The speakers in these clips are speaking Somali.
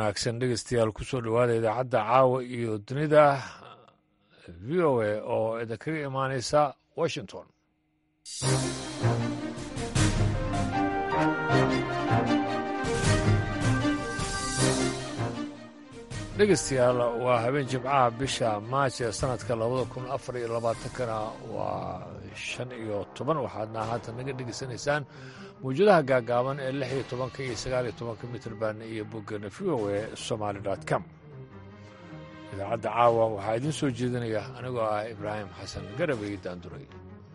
wanaagsan dhegeystayaal kusoo dhowaada idaacadda caawa iyo dunida v o a oo idinkaga imaaneysa washington dhegeystayaal waa habeen jimcaha bisha maaj ee sanadka labada kun afar iyo labaatankana waa shan iyo toban waxaadna haatan naga dhegeysanaysaan mawjadaha gaagaaban ee lix iyo tobanka iyo sagaal iyo tobanka mitrband iyo boggana v o e somaali com idaacadda caawa waxaa idiin soo jeedinaya anigoo ah ibraahim xasan garabay daanduray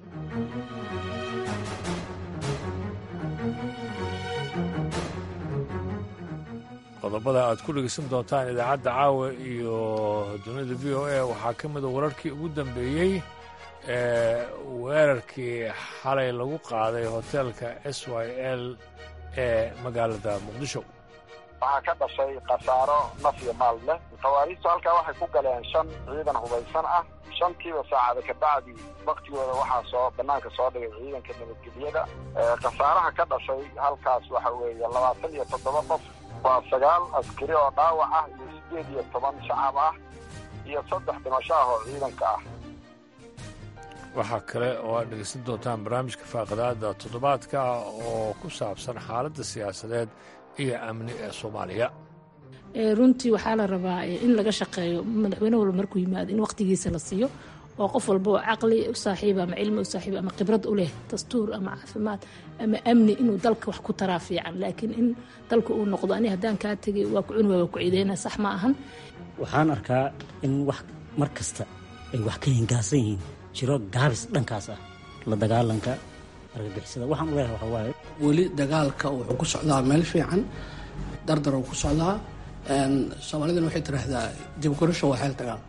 qodobada aad ku dhegeysan doontaan idaacadda caawa iyo dunida v o a waxaa ka mida wararkii ugu dambeeyey ee weerarkii xalay lagu qaaday hoteelka s y l ee magaalada muqdisho waxaa ka dhashay khasaaro naf iyo maal leh khawaariijtu halkaa waxay ku galeen shan ciidan hubaysan ah shantiiba saacada kabacdi waktigooda waxaa soo bannaanka soo dhigay ciidanka nabadgelyada khasaaraha ka dhashay halkaas waxa weeye labaatan iyo toddoba qof waa sagaal askari oo dhaawac ah iyo siddeed iyo toban shacab ah iyo saddex dhimasho ah oo ciidanka ah waxaa kale oo aad dhegeysan doontaan barnaamijka faaqadaada toddobaadka oo ku saabsan xaaladda siyaasadeed iyo amni ee soomaaliya runtii waxaa la rabaa in laga shaqeeyo madaxweyne walba markuu yimaado in wakhtigiisa la siiyo oo qof walba oo caqli u saaxiiba ama cilmi u saaxiiba ama khibrad u leh dastuur ama caafimaad ama amni inuu dalka wax ku taraa fiican laakiin in dalka uu noqdo ani haddaan kaa tegay waa ku cuni waa ku ciideyna sax ma ahan waxaan arkaa in wax mar kasta ay wax ka hingaasan yihiin jiro gaabis dhankaas ah la dagaalanka argagixisada waxaan u leeyahay waxaa waaye weli dagaalka wuxuu ku socdaa meel fiican dardar uu ku socdaa soomaalidana waxay tiraahdaa jabgorasho waa xeel dagaal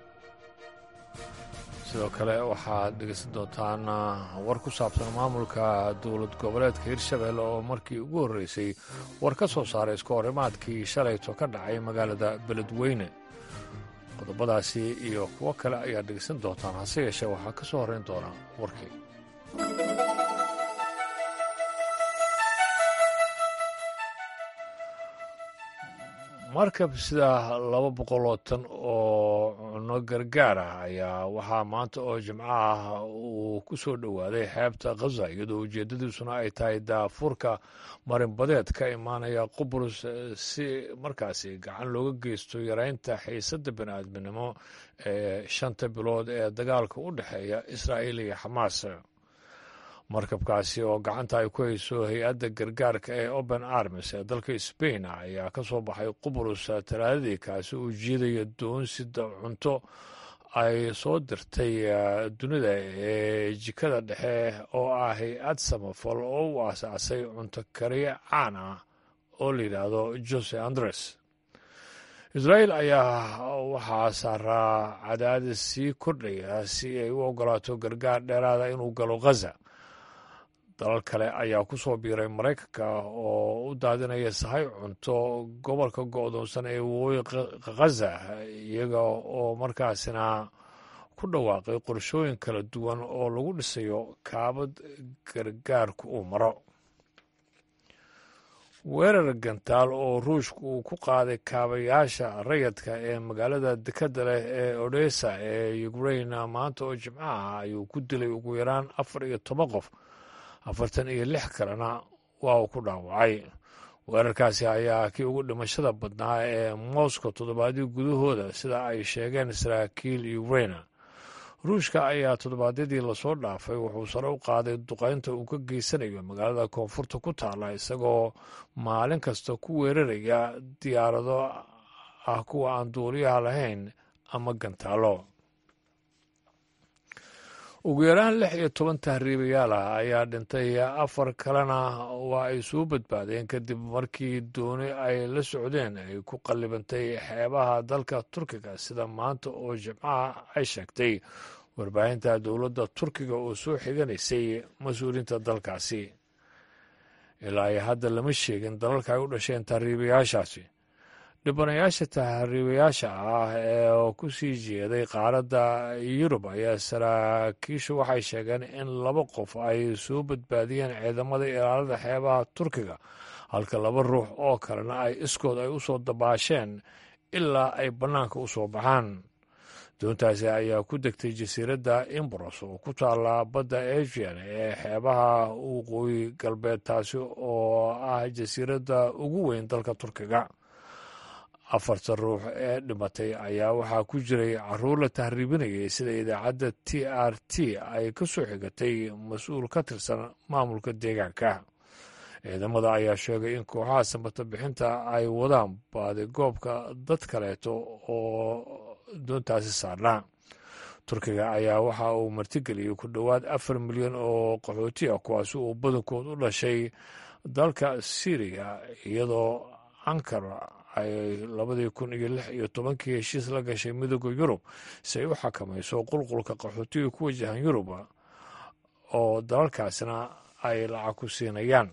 sidoo kale waxaad dhegeysan doontaan war ku saabsan maamulka dowlad goboleedka hirshabelle oo markii ugu horreysay war ka soo saaray iska horimaadkii shalayto ka dhacay magaalada beledweyne qodobadaasi iyo kuwo kale ayaad dhegeysan doontaan hase yeeshee waxaa ka soo horrayn doonaa warkii markab sida laba boqoloo tan oo cunno gargaar ah ayaa waxaa maanta oo jimco ah uu ku soo dhowaaday xeebta khaza iyadoo ujeeddadiisuna ay tahay daafuurka marinbadeed ka imaanaya qubrus si markaasi gacan looga geysto yareynta xiisadda bini'aadminimo ee shanta bilood ee dagaalka u dhexeeya israa'iil iyo xamaas markabkaasi oo gacanta ay ku hayso hay-adda gargaarka ee open armis ee dalka sbain ayaa ka soo baxay qubrus talaadadii kaasi uu jiidaya doonsida cunto ay soo dirtay dunida ee jikada dhexe oo ah hay-ad samafal oo u aasaasay cunto kariye caan ah oo la yidhaahdo jose andres israa'iil ayaa waxaa saaraa cadaadis sii kordhaya si ay u ogolaato gargaar dheeraada inuu galo khaza dalal kale ayaa ku soo biiray maraykanka oo u daadinaya sahay cunto gobolka go'doonsan ee waqooyi khaza iyaga oo markaasina ku dhawaaqay qorshooyin kala duwan oo lagu dhisayo kaabad gargaarku uu maro weerar gantaal oo ruushka uu ku qaaday kaabayaasha rayadka ee magaalada dekadda leh ee odesa ee ukrain maanta oo jimcaha ayuu ku dilay ugu yaraan afar iyo toban qof afartan iyo lix kalena waa uu ku dhaawacay weerarkaasi ayaa kii ugu dhimashada badnaa ee moscow toddobaadyo gudahooda sida ay sheegeen saraakiil ukraina ruushka ayaa toddobaadyadii lasoo dhaafay wuxuu sare u qaaday duqaynta uu ka geysanayo magaalada koonfurta ku taalla isagoo maalin kasta ku weeraraya diyaarado ah kuwa aan duuliyaha lahayn ama gantaalo ugu yaraan lix iyo toban tahriibayaal ah ayaa dhintay afar kalena waa ay soo badbaadeen kadib markii dooni ay la socdeen ay ku qallibantay xeebaha dalka turkiga sida maanta oo jimcaha ay sheegtay warbaahinta dowladda turkiga oo soo xiganaysay mas-uuliyiinta dalkaasi ilaa ay hadda lama sheegin dalalka ay u dhasheen tahriibayaashaasi dhibanayaasha tahriibayaasha ah ee ku sii jeeday qaaradda yurub ayaa saraakiishu waxay sheegeen in laba qof ay soo badbaadiyeen ciidamada ilaalada xeebaha turkiga halka laba ruux oo kalena ay iskood ay u soo dabaasheen ilaa ay bannaanka u soo baxaan doontaasi ayaa ku degtay jasiiradda imbros oo ku taalla badda asian ee xeebaha waqooyi galbeed taasi oo ah jasiiradda ugu weyn dalka turkiga afartan ruux ee dhimatay ayaa waxaa ku jiray caruur la tahriibinayay sida idaacadda t r t ay ka soo xigatay mas-uul ka tirsan maamulka deegaanka ciidamada ayaa sheegay in kooxaha samata bixinta ay wadaan baadigoobka dad kaleeto oo doontaasi saarnaa turkiga ayaa waxa uu martigeliyey ku dhowaad afar milyan oo qaxooti ah kuwaasi uu badankood u dhashay dalka syriya iyadoo ankara ay labadii kun iyo lix iyo tobankii heshiis la gashay midooda yurub si ay u xakamayso qulqulka qaxootiga ku wajahan yuruba oo dalalkaasna ay lacag ku siinayaan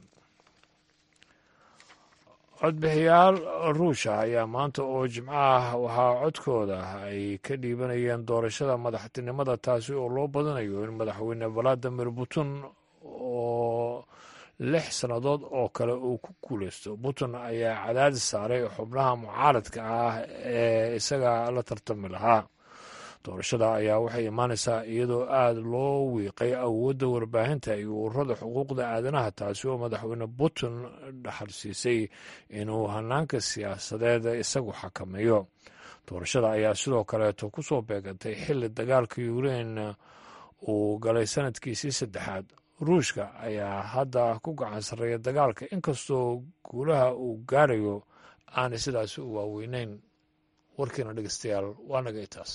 codbixiyaal ruusha ayaa maanta oo jimco ah waxaa codkooda ay ka dhiibanayeen doorashada madaxtinimada taasi oo loo badanayo in madaxweyne valadimir putin oo lix sannadood oo kale uu ku guuleysto putin ayaa cadaadis saaray xubnaha mucaaradka ah ee isaga la tartami lahaa doorashada ayaa waxay imaanaysaa iyadoo aada loo wiiqay awoodda warbaahinta iyo ururada xuquuqda aadanaha taasi oo madaxweyne putin dhaxal siisay inuu hanaanka siyaasadeed isagu xakameeyo doorashada ayaa sidoo kaleeto ku soo beegantay xilli dagaalka ukrein uu galay sanadkiisii saddexaad ruushka ayaa hadda ku gacan sarreeya dagaalka inkastoo guulaha uu gaarayo aanay sidaasi u waaweyneyn warkiina dhegeystayaal waa naga itaas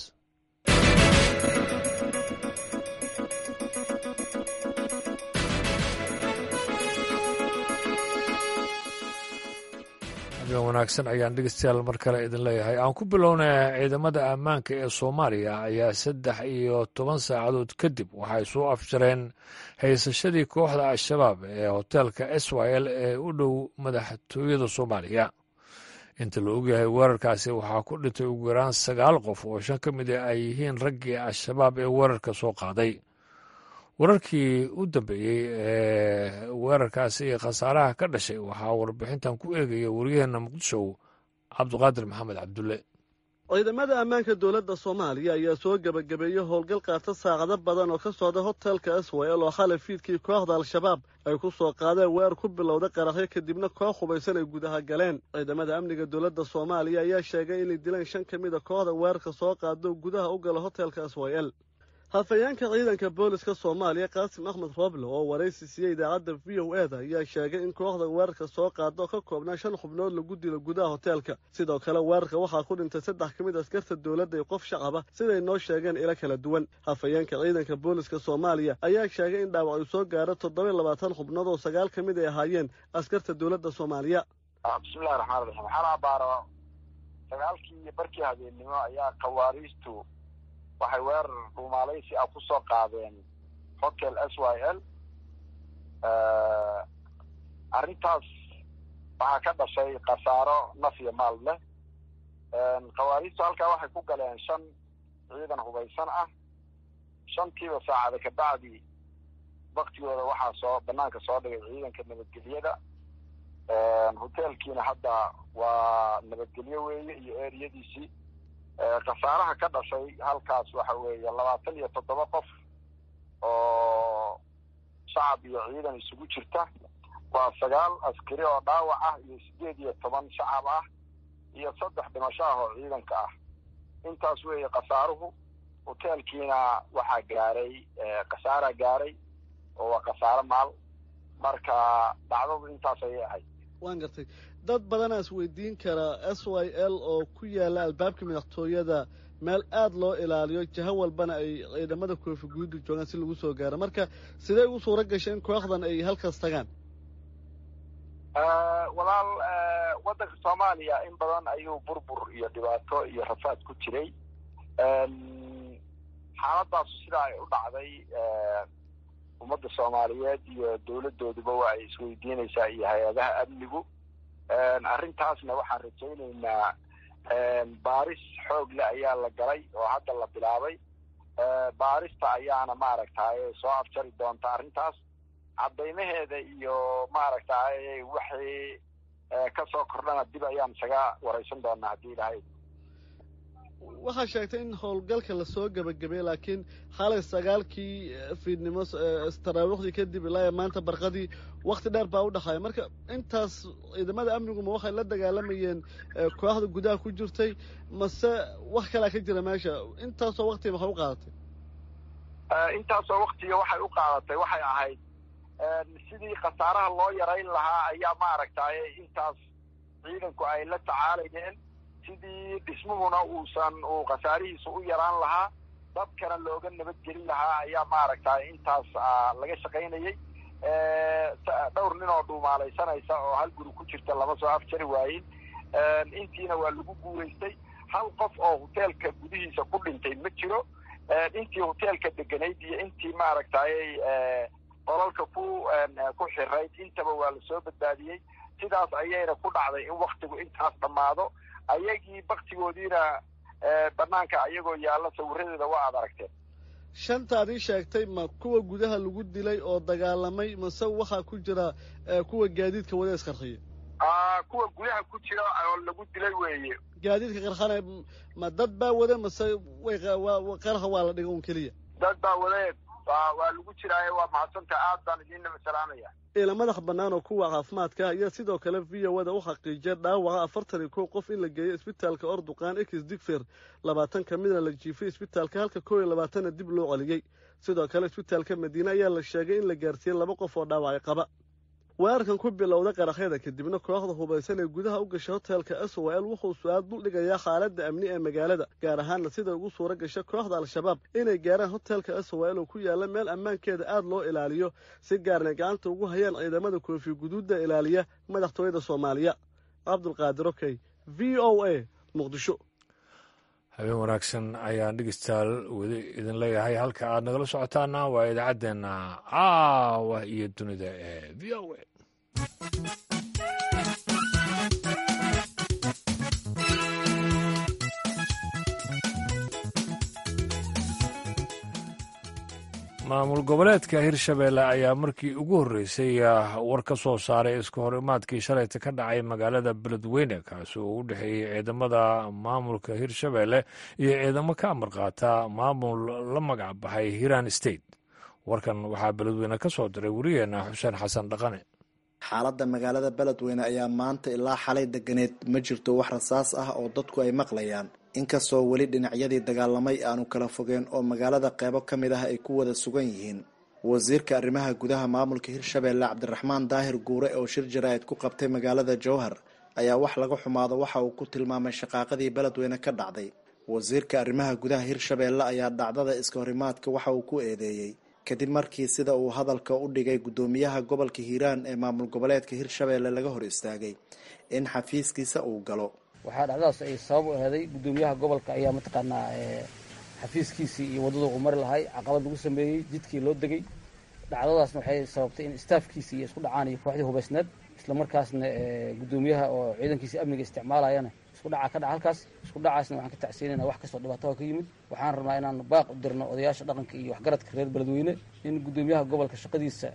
habeen wanaagsan ayaan dhegeystayaal mar kale idin leeyahay aan ku bilownay ciidamada ammaanka ee soomaaliya ayaa saddex iyo toban saacadood kadib waxay soo afjareen haysashadii kooxda al-shabaab ee hoteelka s y l ee u dhow madaxtooyada soomaaliya inta la ogyahay weerarkaasi waxaa ku dhintay ugu yaraan sagaal qof oo shan ka mid a ay yihiin raggii al-shabaab ee weerarka soo qaaday wararkii u dambeeyey ee weerarkaasi iyo khasaaraha ka dhashay waxaa warbixintan ku eegaya waryaheena muqdisho cabduqaadir maxamed cabdulle ciidamada ammaanka dowladda soomaaliya ayaa soo gebagabeeyey howlgal qaata saacado badan oo ka socda hotelka swel oo xalay fiidkii kooxda al-shabaab ay ku soo qaadeen weerar ku bilowda qaraxyo kadibna koox hubaysan ay gudaha galeen ciidamada amniga dowladda soomaaliya ayaa sheegay inay dileen shan ka mid a kooxda weerarka soo qaado gudaha u gala hotelka swel hafayeenka ciidanka booliska soomaaliya qaasim axmed rooble oo waraysi siiyey idaacadda v o e da ayaa sheegay in kooxda weerarka soo qaado ka koobnaa shan xubnood lagu dilo gudaha hoteelka sidoo kale weerarka waxaa ku dhintay saddex ka mid askarta dowladda iyo qof shacaba siday noo sheegeen ilo kala duwan hafayeenka ciidanka booliska soomaaliya ayaa sheegay in dhaawac uu soo gaaro toddoba iyo labaatan xubnood oo sagaal ka mid ay ahaayeen askarta dowladda soomaaliya bismillahi raxmaan raxiim waxaan abaaro sagaalkii barkii habeennimo ayaa khawaariistu waxay weerar dhuumaalaysi ah ku soo qaadeen hotel s y l arrintaas waxaa ka dhashay khasaaro naf iyo maal leh khawaariistu halkaa waxay ku galeen shan ciidan hubaysan ah shantiiba saacada kabacdi waktigooda waxaa soo banaanka soo dhigay ciidanka nabadgelyada hotelkiina hadda waa nabadgelyo weeye iyo eriyadiisii khasaaraha ka dhashay halkaas waxa weeye labaatan iyo toddoba qof oo shacab iyo ciidan isugu jirta waa sagaal askari oo dhaawac ah iyo siddeed iyo toban shacab ah iyo saddex dhimasho ah oo ciidanka ah intaas weeye khasaaruhu hoteelkiina waxaa gaaray khasaaraa gaaray oo waa khasaaro maal marka dhacdadu intaas ayay ahayd waan gartay dad badanaa is weydiin karaa s y l oo ku yaalla albaabka madaxtooyada meel aada loo ilaaliyo jaho walbana ay ciidamada koofi guudu joogaan si lagu soo gaaro marka sidee ugu suura gashay in kooxdan ay halkaas tagaan walaal waddanka soomaaliya in badan ayuu burbur iyo dhibaato iyo rafaad ku jiray xaaladaasu sidaa ay u dhacday ummadda soomaaliyeed iyo dowladooduba waa ay isweydiinaysaa iyo hay-adaha amnigu arrintaasna waxaan rajaynaynaa baaris xoog le ayaa la galay oo hadda la bilaabay baarista ayaana maaragtay soo afjari doonta arrintaas caddaymaheeda iyo maaragtay waxay kasoo kordhana dib ayaan isaga waraysan doonaa haddii ilahay waxaa sheegtay in howlgalka lasoo gebagabeeyey laakiin xalay sagaalkii fiidnimo taraawiixdii kadib ilaa maanta barqadii wakti dheer baa u dhexaaya marka intaas ciidamada amniguma waxay la dagaalamayeen kooxda gudaha ku jirtay mase wax kalaa ka jira meesha intaasoo waktiga maxay u qaadatay intaasoo waktiga waxay u qaadatay waxay ahayd sidii khasaaraha loo yarayn lahaa ayaa maaragtay intaas ciidanku ay la tacaalayeen sidii dhismuhuna uusan uu khasaarihiisa u yaraan lahaa dadkana looga nabadgelin lahaa ayaa maaragtay intaas laga shaqaynayey dhowr nin oo dhuumaalaysanaysa oo hal guri ku jirta lama soo afjari waayin intiina waa lagu guuraystay hal qof oo hoteelka gudihiisa ku dhintay ma jiro intii hoteelka deganayd iyo intii maaragtay qolalka ku ku xirayd intaba waa lasoo badbaadiyey sidaas ayayna ku dhacday in waktigu intaas dhammaado ayagii baktigoodiina banaanka ayagoo yaalla sawiradeeda waa aad aragteen shantaad ii sheegtay ma kuwa gudaha lagu dilay oo dagaalamay mase waxaa ku jira kuwa gaadiidka wada isqarxiya kuwa gudaha ku jira oo lagu dilay weeye gaadiidka qarxana ma dad baa wada mase way qarxa waa la dhiga un keliya dad baa wade waa lagu jiraaye waa mahadsanta aad baan idiinna masalaamaya ila madax bannaan oo kuwa caafimaadka ayaa sidoo kale v o da u xaqiijiyay dhaawaca afartan iyo kow qof in la geeyo isbitaalka orduqaan ex digfer labaatan ka midna la jiifay isbitaalka halka kow iyo labaatanna dib loo celiyey sidoo kale isbitaalka madiine ayaa la sheegay in la gaarsiiyey laba qof oo dhaawacay qaba weerarkan ku bilowda qaraxyada kadibna kooxda hubaysan ee gudaha u gashay hoteelka s o l wuxuu su-aal duldhigayaa xaaladda amni ee magaalada gaar ahaanna sida ugu suura gasha kooxda al-shabaab inay gaaraan hoteelka s o l oo ku yaalla meel ammaankeeda aad loo ilaaliyo si gaarna gacanta ugu hayaan ciidamada koofi guduudda ilaaliya madaxtooyada soomaaliya cabdulqaadir okey v o a muqdisho habeen wanaagsan ayaan dhegeystayaal weli idin leeyahay halka aad nagala socotaana waa idaacaddeenna caawa iyo dunida ee v o a maamul goboleedka hirshabeelle ayaa markii ugu horreysay war ka soo saaray iska hor imaadkii shalayta ka dhacay magaalada beledweyne kaasi oo u dhexeeyey ciidamada maamulka hirshabeelle iyo ciidamo ka amar qaata maamul la magac baxay hiran state warkan waxaa beledweyne ka soo diray werigeena xuseen xasan dhaqane xaaladda magaalada beledweyne ayaa maanta ilaa xalay deganeed ma jirto wax rasaas ah oo dadku ay maqlayaan inkastoo weli dhinacyadii dagaalamay aanu kala fogeen oo magaalada qeybo ka mid ah ay ku wada sugan yihiin wasiirka arrimaha gudaha maamulka hirshabeelle cabdiraxmaan daahir guure oo shir jaraa'id ku qabtay magaalada jowhar ayaa wax laga xumaado waxa uu ku tilmaamay shaqaaqadii beledweyne ka dhacday wasiirka arrimaha gudaha hirshabeelle ayaa dhacdada iska horimaadka waxa uu ku eedeeyey kadib markii sida uu hadalka u dhigay guddoomiyaha gobolka hiiraan ee maamul goboleedka hirshabeelle laga hor istaagay in xafiiskiisa uu galo waxaa dhacdadaas ay sabab u aheeday guddoomiyaha gobolka ayaa mataqaanaa xafiiskiisii iyo waddada uu mari lahay caqabad lagu sameeyey jidkii loo degay dhacdadaasna waxay sababtay in staafkiisii iyo isku dhacaan iyo kooxdii hubaysneed islamarkaasna guddoomiyaha oo ciidankiisii amniga isticmaalayana isku dhaca ka dhaca halkaas isku dhacaasna waxaan ka tacsiinayna wax kastoo dhibaato ka yimid waxaan rabnaa inaan baaq u dirno odayaasha dhaqanka iyo waxgaradka reer beledweyne in guddoomiyaha gobolka shaqadiisa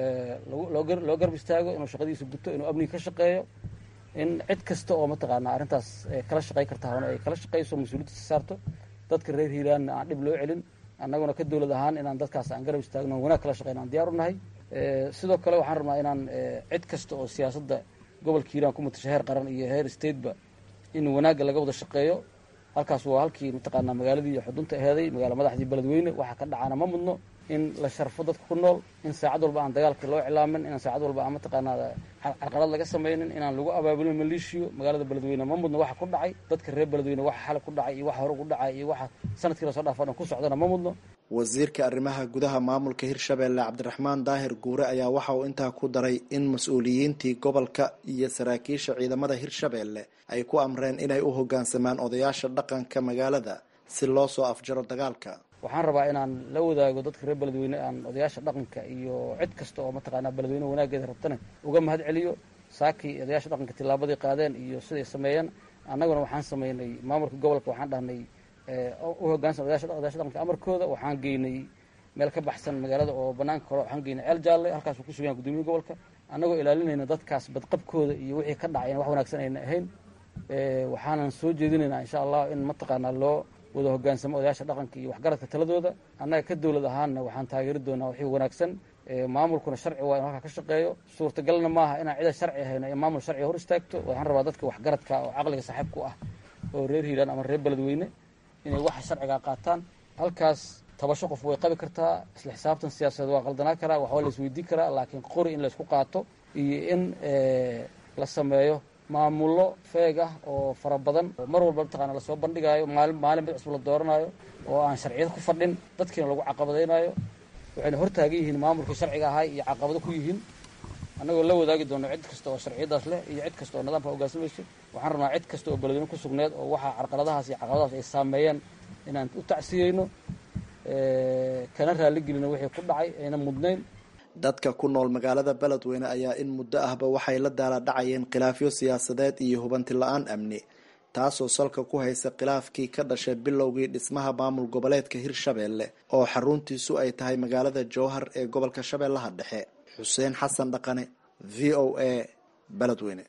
loo garb istaago inuu shaqadiisa guto inuu amniga ka shaqeeyo in cid kasta oo mataqaanaa arrintaas kala shaqey karta hona ay kala shaqeyso mas-uuliyadda saarto dadka reer hiiraanna aan dhib loo celin annaguna ka dowlad ahaan inaan dadkaas aan garab istaagno wanaag kala shaqeyno aan diyaar u nahay sidoo kale waxaan rabnaa inaan cid kasta oo siyaasadda gobolka hiiraan ku matasha heer qaran iyo heer stateba in wanaagga laga wada shaqeeyo halkaas waa halkii mataqaanaa magaaladii iyo xudunta aheeday magaala madaxdii beledweyne waxaa ka dhacaana ma mudno in la sharfo dadka ku nool in saacad walba aan dagaalka loo iclaamin inaan saacad walba aan mataqaanaa carqalad laga samaynin inaan lagu abaabulin maleeshiyo magaalada beledweyne ma mudno waxa ku dhacay dadka reer beledweyne waxa xalay ku dhacay iyo waxa hore ku dhacay iyo waxa sanadkii lasoo dhaafo dhan ku socdana ma mudno wasiirka arrimaha gudaha maamulka hirshabeelle cabdiraxmaan daahir guure ayaa waxa uu intaa ku daray in mas-uuliyiintii gobolka iyo saraakiisha ciidamada hirshabeelle ay ku amreen inay u hoggaansamaan odayaasha dhaqanka magaalada si loo soo afjaro dagaalka waxaan rabaa inaan la wadaago dadka reer beledweyne aan odayaasha dhaqanka iyo cid kasta oo mataqaanaa beledweyne wanaageeda rabtana uga mahad celiyo saakii odayaasha dhaqanka tillaabadii qaadeen iyo siday sameeyeen annaguna waxaan sameynay maamulka gobolka waxaan dhahnay u hoggaansan odayaasha dhaqanka amarkooda waxaan geynay meel ka baxsan magaalada oo banaanka hore waxaan geynay ceel jaalle halkaasuu ku sugan yahay guddoomiyaha gobolka annagoo ilaalinayna dadkaas badqabkooda iyo wixii ka dhacay in wax wanaagsan ayna ahayn waxaanan soo jeedinaynaa insha allah in mataqaanaa loo wada hogaansamo odayaasha dhaqanka iyo waxgaradka taladooda annaga ka dowlad ahaanna waxaan taageeri doonaa wixii wanaagsan maamulkuna sharci waa inu halkaa ka shaqeeyo suurtagalna maaha inaan cida sharci ahayno ee maamul sharciga hor istaagto waxaan rabaa dadka waxgaradka oo caqliga saaxiibku ah oo reer hiiraan ama reer beledweyne inay waxa sharcigaa qaataan halkaas tabasho qof way qabi kartaa isla xisaabtan siyaasadeed waa qaldanaa karaa waxbaa la isweydiin karaa laakiin qori in laysku qaato iyo in la sameeyo maamullo feeg ah oo fara badan oo mar walba mataqaana lasoo bandhigaayo maali maalin mid cusub la dooranayo oo aan sharciyad ku fadhin dadkiina lagu caqabadaynayo waxayna hortaagan yihiin maamulkii sharciga ahay iyo caqabado ku yihiin annagoo la wadaagi doono cid kasta oo sharciyadaas leh iyo cid kasta oo nidaamka hogaansamayso waxaan rabnaa cid kasta oo beledweyne ku sugneed oo waxaa carqaladahaas iyo caqabadahaas ay saameeyeen inaan u tacsiyeyno kana raaligelino wixii ku dhacay ayna mudnayn dadka ku nool magaalada beledweyne ayaa in muddo ahba waxay la daala dhacayeen khilaafyo siyaasadeed iyo hubanti la-aan amni taasoo salka ku haysa khilaafkii ka dhashay bilowgii dhismaha maamul goboleedka hirshabeelle oo xaruntiisu ay tahay magaalada jowhar ee gobolka shabeellaha dhexe xuseen xasan dhaqane v o a beledweyne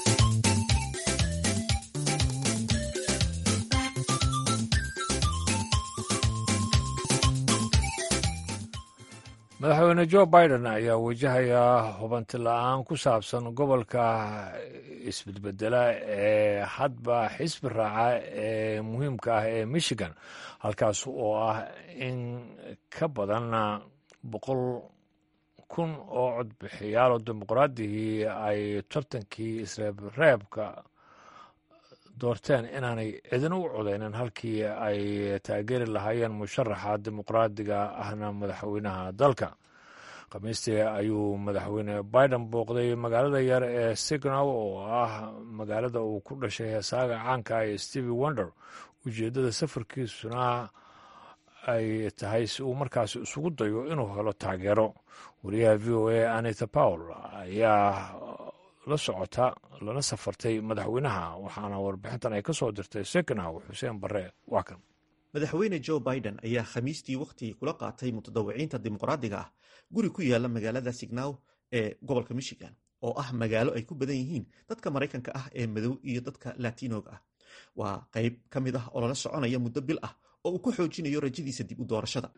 madaxweyne jo biden ayaa wajahaya hubanti la-aan ku saabsan gobolka isbedbedela ee hadba xisbi raaca ee muhiimka ah ee michigan halkaas oo ah in ka badan boqol kun oo codbixiyaal oo dimuqraadihii ay tartankii isreebreebka doorteen inaanay cidina u codeynin halkii ay taageeri lahaayeen musharaxa dimuqraadiga ahna madaxweynaha dalka khamiistii ayuu madaxweyne biden booqday magaalada yar ee signow oo ah magaalada uu ku dhashay heesaaga caanka ee stevie wonder ujeeddada safarkiisuna ay tahay si uu markaas isugu dayo inuu helo taageero wariyaha v o a anita powell ayaa la socota lana safartay madaxweynaha waxaana warbixintan ay ka soo dirtay seknow xuseen barre waa kan madaxweyne joe biden ayaa khamiistii wakhti kula qaatay mutadawiciinta dimuqraadiga ah guri ku yaala magaalada signow ee gobolka michigan oo ah magaalo ay ku badan yihiin dadka maraykanka ah ee madow iyo dadka latinoga ah waa qayb ka mid ah oo lala soconaya muddo bil ah oo uu ku xoojinayo rajadiisa dib u doorashada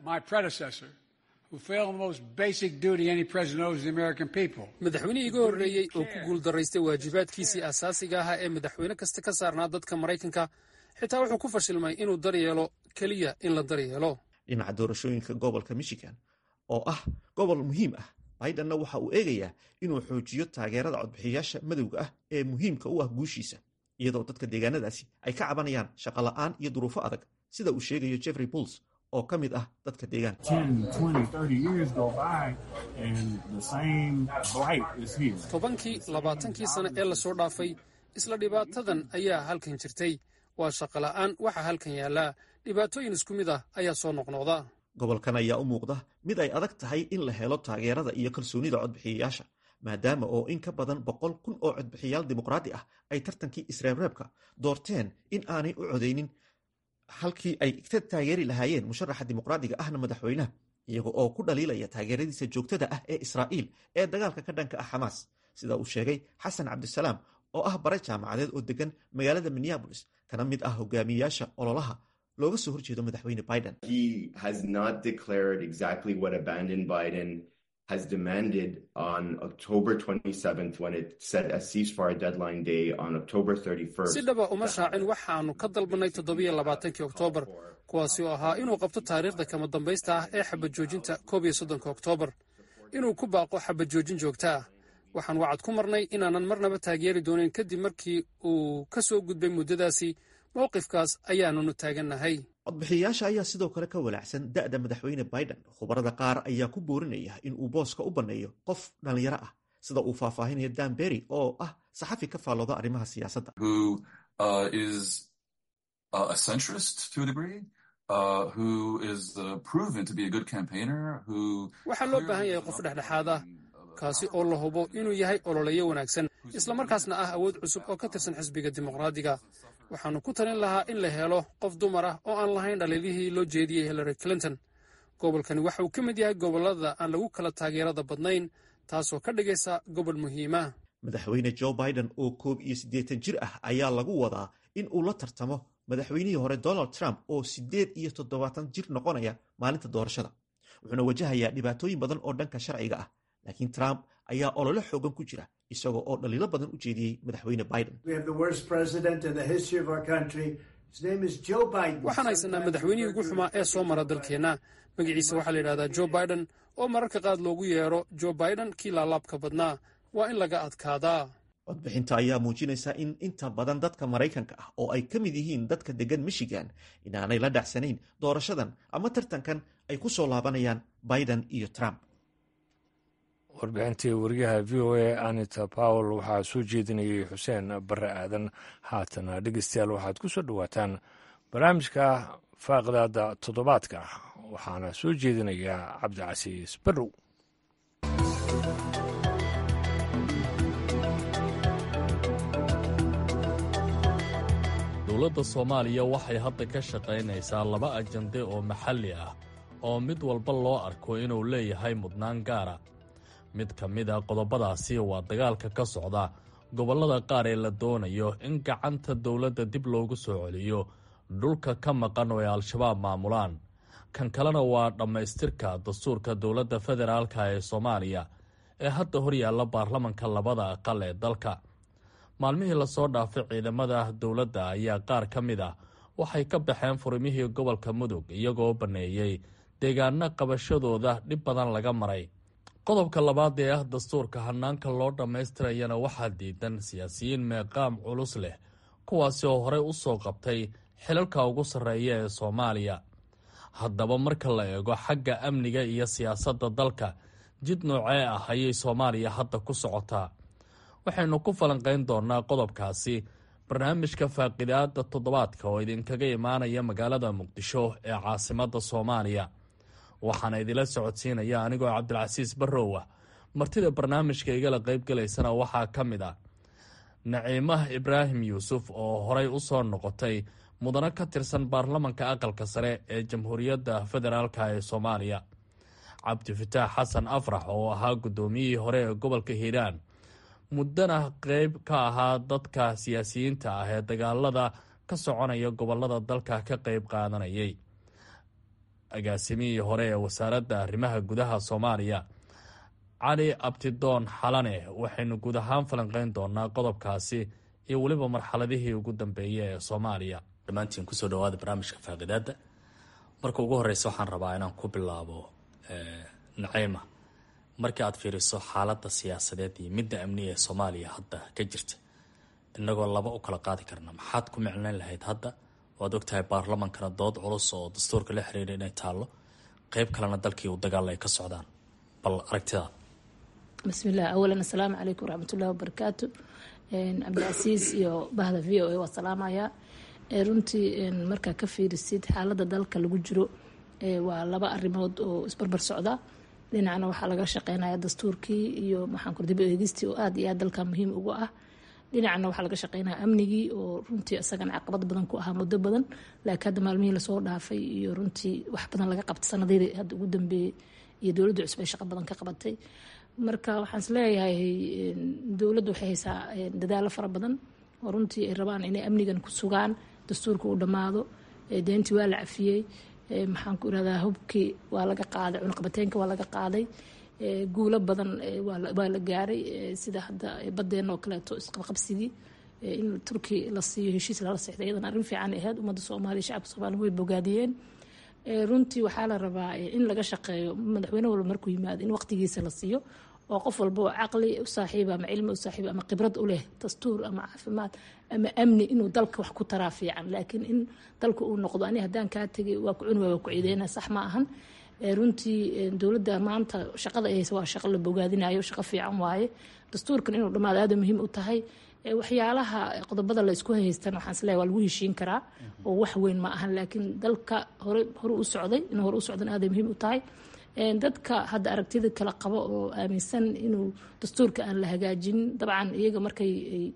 madaxweynihii iga horreeyey oo ku guuldaraystay waajibaadkiisii asaasiga ahaa ee madaxweyne kasta ka saarnaa dadka maraykanka xitaa wuxuu ku fashilmay inuu daryeelo keliya in la daryeelo dhinaca doorashooyinka gobolka michigan oo ah gobol muhiim ah bidenna waxa uu eegayaa inuu xoojiyo taageerada codbixiyayaasha madowga ah ee muhiimka u ah guushiisa iyadoo dadka deegaanadaasi ay ka cabanayaan shaqola'aan iyo duruufo adag sida uu sheegayo jeffrey bulls oo ka mid ah dadka deegaanka tobankii labaatankii sane ee lasoo dhaafay isla dhibaatadan ayaa halkan jirtay waa shaqola'aan waxa halkan yaallaa dhibaatooyin isku mid ah ayaa soo noqnoqda gobolkan ayaa u muuqda mid ay adag tahay in la helo taageerada iyo kalsoonida codbixiyayaasha maadaama oo in ka badan boqol kun oo codbixiyaal dimuqraadi ah ay tartankii isreebreebka doorteen in aanay u codeynin halkii ay ka taageeri lahaayeen musharaxa dimuqraadiga ahna madaxweynaha iyaga oo ku dhaliilaya taageeradiisa joogtada ah ee israa'iil ee dagaalka ka dhanka ah xamaas sida uu sheegay xasan cabdisalaam oo ah bare jaamacadeed oo degan magaalada minneabolis kana mid ah hogaamiyayaasha ololaha looga soo horjeedo madaxweyne biden has demanded on October 27th when it set a ceasefire deadline day on October 31st. si dhaba uma shaacin waxaannu ka dalbannay toddobiyo labaatankii oktoobar kuwaasi oo ahaa inuu qabto taariikhda kama dambaysta ah ee xabad joojinta koob iyo soddonka oktoobar inuu ku baaqo xabad joojin joogta ah waxaan wacad ku marnay inaanan marnaba taageeri doonin kadib markii uu ka soo gudbay muddadaasi mowqifkaas ayaanunu taagannahay codbixiyayaasha ayaa sidoo kale ka walaacsan da'da madaxweyne biden khubarada qaar ayaa ku boorinaya in uu booska u banneeyo qof dhallinyaro ah sida uu faahfaahinayo dan berry oo ah saxafi ka faallooda arrimaha siyaasadda waxaa loo baahan yahay qof dhexdhexaad ah kaasi oo la hubo inuu yahay ololeyo wanaagsan islamarkaasna ah awood cusub oo ka tirsan xisbiga dimuqraadiga waxaannu ku talin lahaa in la helo qof dumar ah oo aan lahayn dhaliilihii loo jeediyey hillary clinton gobolkani waxa uu ka mid yahay gobollada aan lagu kala taageerada badnayn taasoo ka dhigaysa gobol muhiima madaxweyne joe biden oo koob iyo siddeetan jir ah ayaa lagu wadaa in uu la tartamo madaxweynihii hore donald trump oo siddeed iyo toddobaatan jir noqonaya maalinta doorashada wuxuuna wajahayaa dhibaatooyin badan oo dhanka sharciga ah laakiin trump ayaa ololo xoogan ku jira isagoo oo dhaliilo badan u jeediyey madaxweyne biden waxaan haysanaa madaxweynihii ugu xumaa ee soo mara dalkeenna magaciisa waxaa la yidhahdaa joe biden oo mararka qaad loogu yeero joe biden kii laalaabka badnaa waa in laga adkaadaa codbixinta ayaa muujinaysa in inta badan dadka maraykanka ah oo ay ka mid yihiin dadka degan michigan inaanay la dhacsanayn doorashadan ama tartankan ay ku soo laabanayaan biden iyo trump warbixintii wariyaha v o a anita powell waxaa soo jeedinayay xuseen bare aadan haatana dhegeystayaal waxaad ku soo dhowaataan barnaamijka faaqdaada toddobaadka waxaana soo jeedinayaa cabdicasiis barrow dowladda soomaaliya waxay hadda ka shaqaynaysaa laba ajande oo maxalli ah oo mid walba loo arko inuu leeyahay mudnaan gaara mid ka mid a qodobadaasi waa dagaalka ka socda gobollada qaar ee la doonayo in gacanta dowladda dib loogu soo celiyo dhulka ka maqan oo ay al-shabaab maamulaan kan kalena waa dhammaystirka dastuurka dowladda federaalka ee soomaaliya ee hadda hor yaalla baarlamanka labada aqal ee dalka maalmihii lasoo dhaafay ciidamada dowladda ayaa qaar ka mid ah waxay ka baxeen furimihii gobolka mudug iyagoo banneeyey deegaano qabashadooda dhib badan laga maray qodobka labaad ee ah dastuurka hanaanka loo dhammaystirayana waxaa diidan siyaasiyiin meeqaam culus leh kuwaasi oo horey u soo qabtay xilalka ugu sarreeya ee soomaaliya haddaba marka la eego xagga amniga iyo siyaasadda dalka jid noocee ah ayay soomaaliya hadda ku socotaa waxaynu ku falanqayn doonaa qodobkaasi barnaamijka faaqidaada toddobaadka oo idinkaga imaanaya magaalada muqdisho ee caasimadda soomaaliya waxaana idila socodsiinaya anigoo cabdilcasiis barrow ah martida barnaamijka igala qaybgalaysana waxaa ka mid ah naciimah ibraahim yuusuf oo horey u soo noqotay mudano ka tirsan baarlamanka aqalka sare ee jamhuuriyadda federaalka ee soomaaliya cabdifataax xasan afrax oo ahaa guddoomiyihii hore ee gobolka hiiraan muddana qeyb ka ahaa dadka siyaasiyiinta ah ee dagaalada ka soconaya gobolada dalka ka qeyb qaadanayay agaasimihii hore ee wasaaradda arrimaha gudaha soomaaliya cali abtidoon xalane waxaynu guud ahaan falanqeyn doonaa qodobkaasi iyo weliba marxaladihii ugu dambeeyay ee soomaaliya dhammaantiin kusoo dhawaada barnaamijka faaqidaada marka ugu horeysa waxaan rabaa inaan ku bilaabo naciima markii aad fiiriso xaaladda siyaasadeed iyo midda amniga ee soomaaliya hadda ka jirta inagoo laba u kala qaadi karna maxaad ku micnayn lahayd hadda waad ogtahay baarlamankana dood culus oo dastuurka la xiriira inay taallo qeyb kalena dalkii uu dagaal ay ka socdaan bal aragtidaad bismillaah awalan assalaamu calaykum waraxmatullahi wabarakaatu cabdicasiis iyo bahda v o a waa salaamayaa runtii markaa ka fiirisid xaaladda dalka lagu jiro waa laba arrimood oo isbarbar socda dhinacna waxaa laga shaqeynaya dastuurkii iyo maxaanku dib eegistii oo aada iyo aad dalka muhiim ugu ah dhinacna waxaa laga shaqeynaya amnigii oo runtii isagana caqabad badan ku ahaa muddo badan laakiin hadda maalmihii lasoo dhaafay iyo runtii wax badan laga qabtay sanadihii hadda ugu dambeeyey iyo dowladda cusub ay shaqo badan ka qabatay marka waxaan is leeyahay dowladda waxay haysaa dadaalo fara badan oo runtii ay rabaan inay amnigan ku sugaan dastuurka uu dhammaado deentii waa la cafiyey maxaan ku irahdaa hubkii waa laga qaaday cunaqabateenka waa laga qaaday guulo badan waa la gaaray sida hadda badeena oo kaleeto isqabqabsigii in turki la siiyo heshiis lala sexday iyadan arrin fiican ahayd ummadda soomaaliya shacabka soomaaliya way bogaadiyeen runtii waxaa la rabaa in laga shaqeeyo madaxweyne walba markuu yimaado in waqtigiisa la siiyo oo qof walba oo caqli u saaxiiba ama cilmi u saaxiiba ama khibrad u leh dastuur ama caafimaad ama amni inuu dalka wax ku taraa fiican laakiin in dalka uu noqdo ani haddaan kaa tegay waa ku cuni waa ku ciideyna sax ma ahan runtii dowladda maanta shaqada ay haysa waa shaqo la bogaadinayo shaqo fiican waaye dastuurkan inuu dhammaado aada muhiim u tahay waxyaalaha qodobada la isku haystan waxaan isleeyahay waa lagu heshiin karaa oo wax weyn ma ahan laakiin dalka hore hore u socday in hore u socdan aaday muhiim u tahay dadka hadda aragtida kala qabo oo aaminsan inuu dastuurka aan la hagaajinin dabcan iyaga markay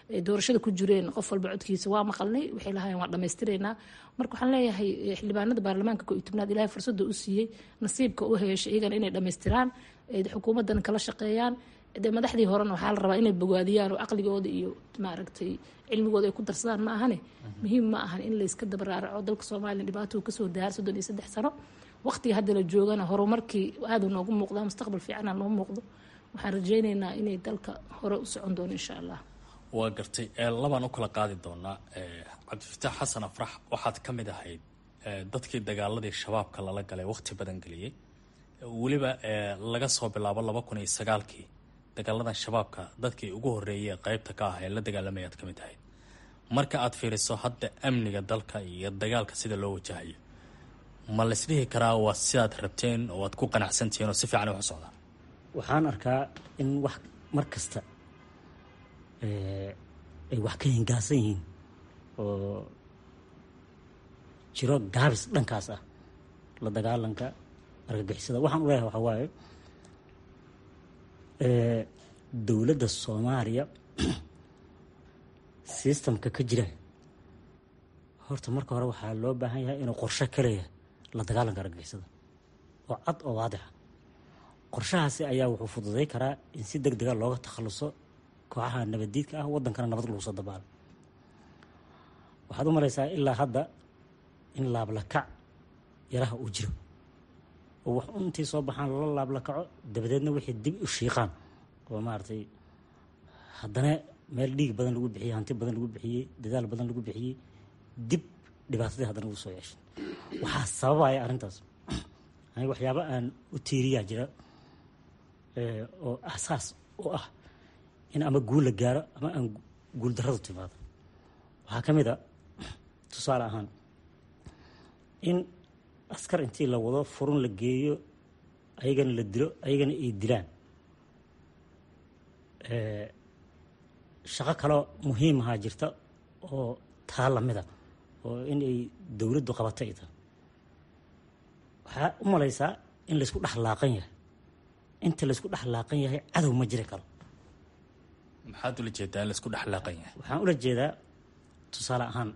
doorashada ku jireen qof walba codkiisa waa maqalnay waxay lahaayeen waa dhammaystiraynaa marka waxaan leeyahay xildhibaanada baarlamaanka ko iyo tobnaad ilaahay fursadda u siiyey nasiibka u heshay iyagana inay dhammaystiraan xukuumaddan kala shaqeeyaan de madaxdii horena waxaa la rabaa inay bogaadiyaan oo caqligooda iyo maaragtay cilmigooda ay ku darsadaan ma ahane muhiim ma ahan in layska dabaraaraco dalka soomaaliya dhibaatou kasoo daar soddon iyo saddex sano waqtiga hadda la joogana horumarkii aada noogu muuqdaa mustaqbal fiicana noo muuqdo waxaan rajaynaynaa inay dalka hore u socon doono insha allah waa gartay labaan u kala qaadi doonaa cabdifataax xasan afrax waxaad ka mid ahayd dadkii dagaaladii shabaabka lala galay waqti badan geliyey weliba laga soo bilaabo laba kun iyo sagaalkii dagaaladan shabaabka dadkii ugu horeeyay qeybta ka ah ee la dagaalamayaad ka mid ahayd marka aad fiiriso hadda amniga dalka iyo dagaalka sida loo wajahayo ma laisdhihi karaa waa sidaad rabteen oo aad ku qanacsantihiin oo si fiican wax u socdaan waxaan arkaa in wax mar kasta ay wax ka hingaasan yihiin oo jiro gaabis dhankaas ah la dagaalanka argagixisada waxaan u leeyahay waxaa waaye dowladda soomaaliya sistamka ka jira horta marka hore waxaa loo baahan yahay inuu qorshe ka leeyahay la dagaalanka argagixisada oo cad oo waadixa qorshahaasi ayaa wuxuu fududay karaa in si deg dega looga takhaluso kooxaha nabaddiidka ah waddankana nabad lagu soo dabaalo waxaad u malaysaa ilaa hadda in laablakac yaraha uu jiro oo wax intii soo baxaan lala laablakaco dabadeedna wixii dib u shiiqaan oo maaragtay haddana meel dhiig badan lagu bixiyey hanti badan lagu bixiyey dadaal badan lagu bixiyey dib dhibaatadii haddana ugu soo yeeshay waxaa sababaya arrintaas aniga waxyaaba aan u tiiriyaa jira oo asaas u ah in ama guul la gaaro ama aan guul darradu timaado waxaa ka mid a tusaale ahaan in askar intii la wado furun la geeyo ayagana la dilo ayagana ay dilaan shaqo kaloo muhiim ahaa jirta oo taa lamida oo in ay dowladdu qabato ay tahay waxaa u malaysaa in laysku dhex laaqan yahay inta laysku dhex laaqan yahay cadow ma jiri karo maxaad ula jeedaa in laisku dhexlaaqan yahay waxaan ula jeedaa tusaale ahaan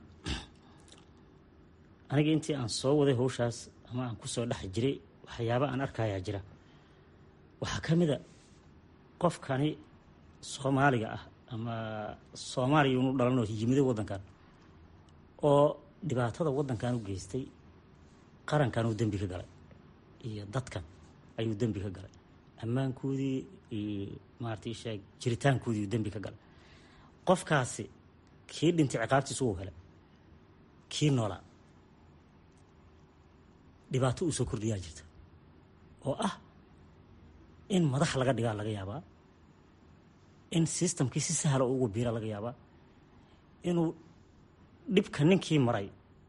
aniga intii aan soo waday hawshaas ama aan kusoo dhex jiray waxyaaba aan arkayaa jira waxaa ka mid a qofkani soomaaliga ah ama soomaaliya unu dhalanoo yimiday waddankan oo dhibaatada waddankan u geystay qarankan uu dembi ka galay iyo dadkan ayuu dembi ka galay ammaankoodii iyo maarata sheeg jiritaankoodii uu dembi ka galay qofkaasi kii dhintay ciqaabtiisa uu helay kii noolaa dhibaato uu soo kordhiyaa jirta oo ah in madax laga dhigaa laga yaabaa in sistamkii si sahla ugu biira laga yaabaa inuu dhibka ninkii maray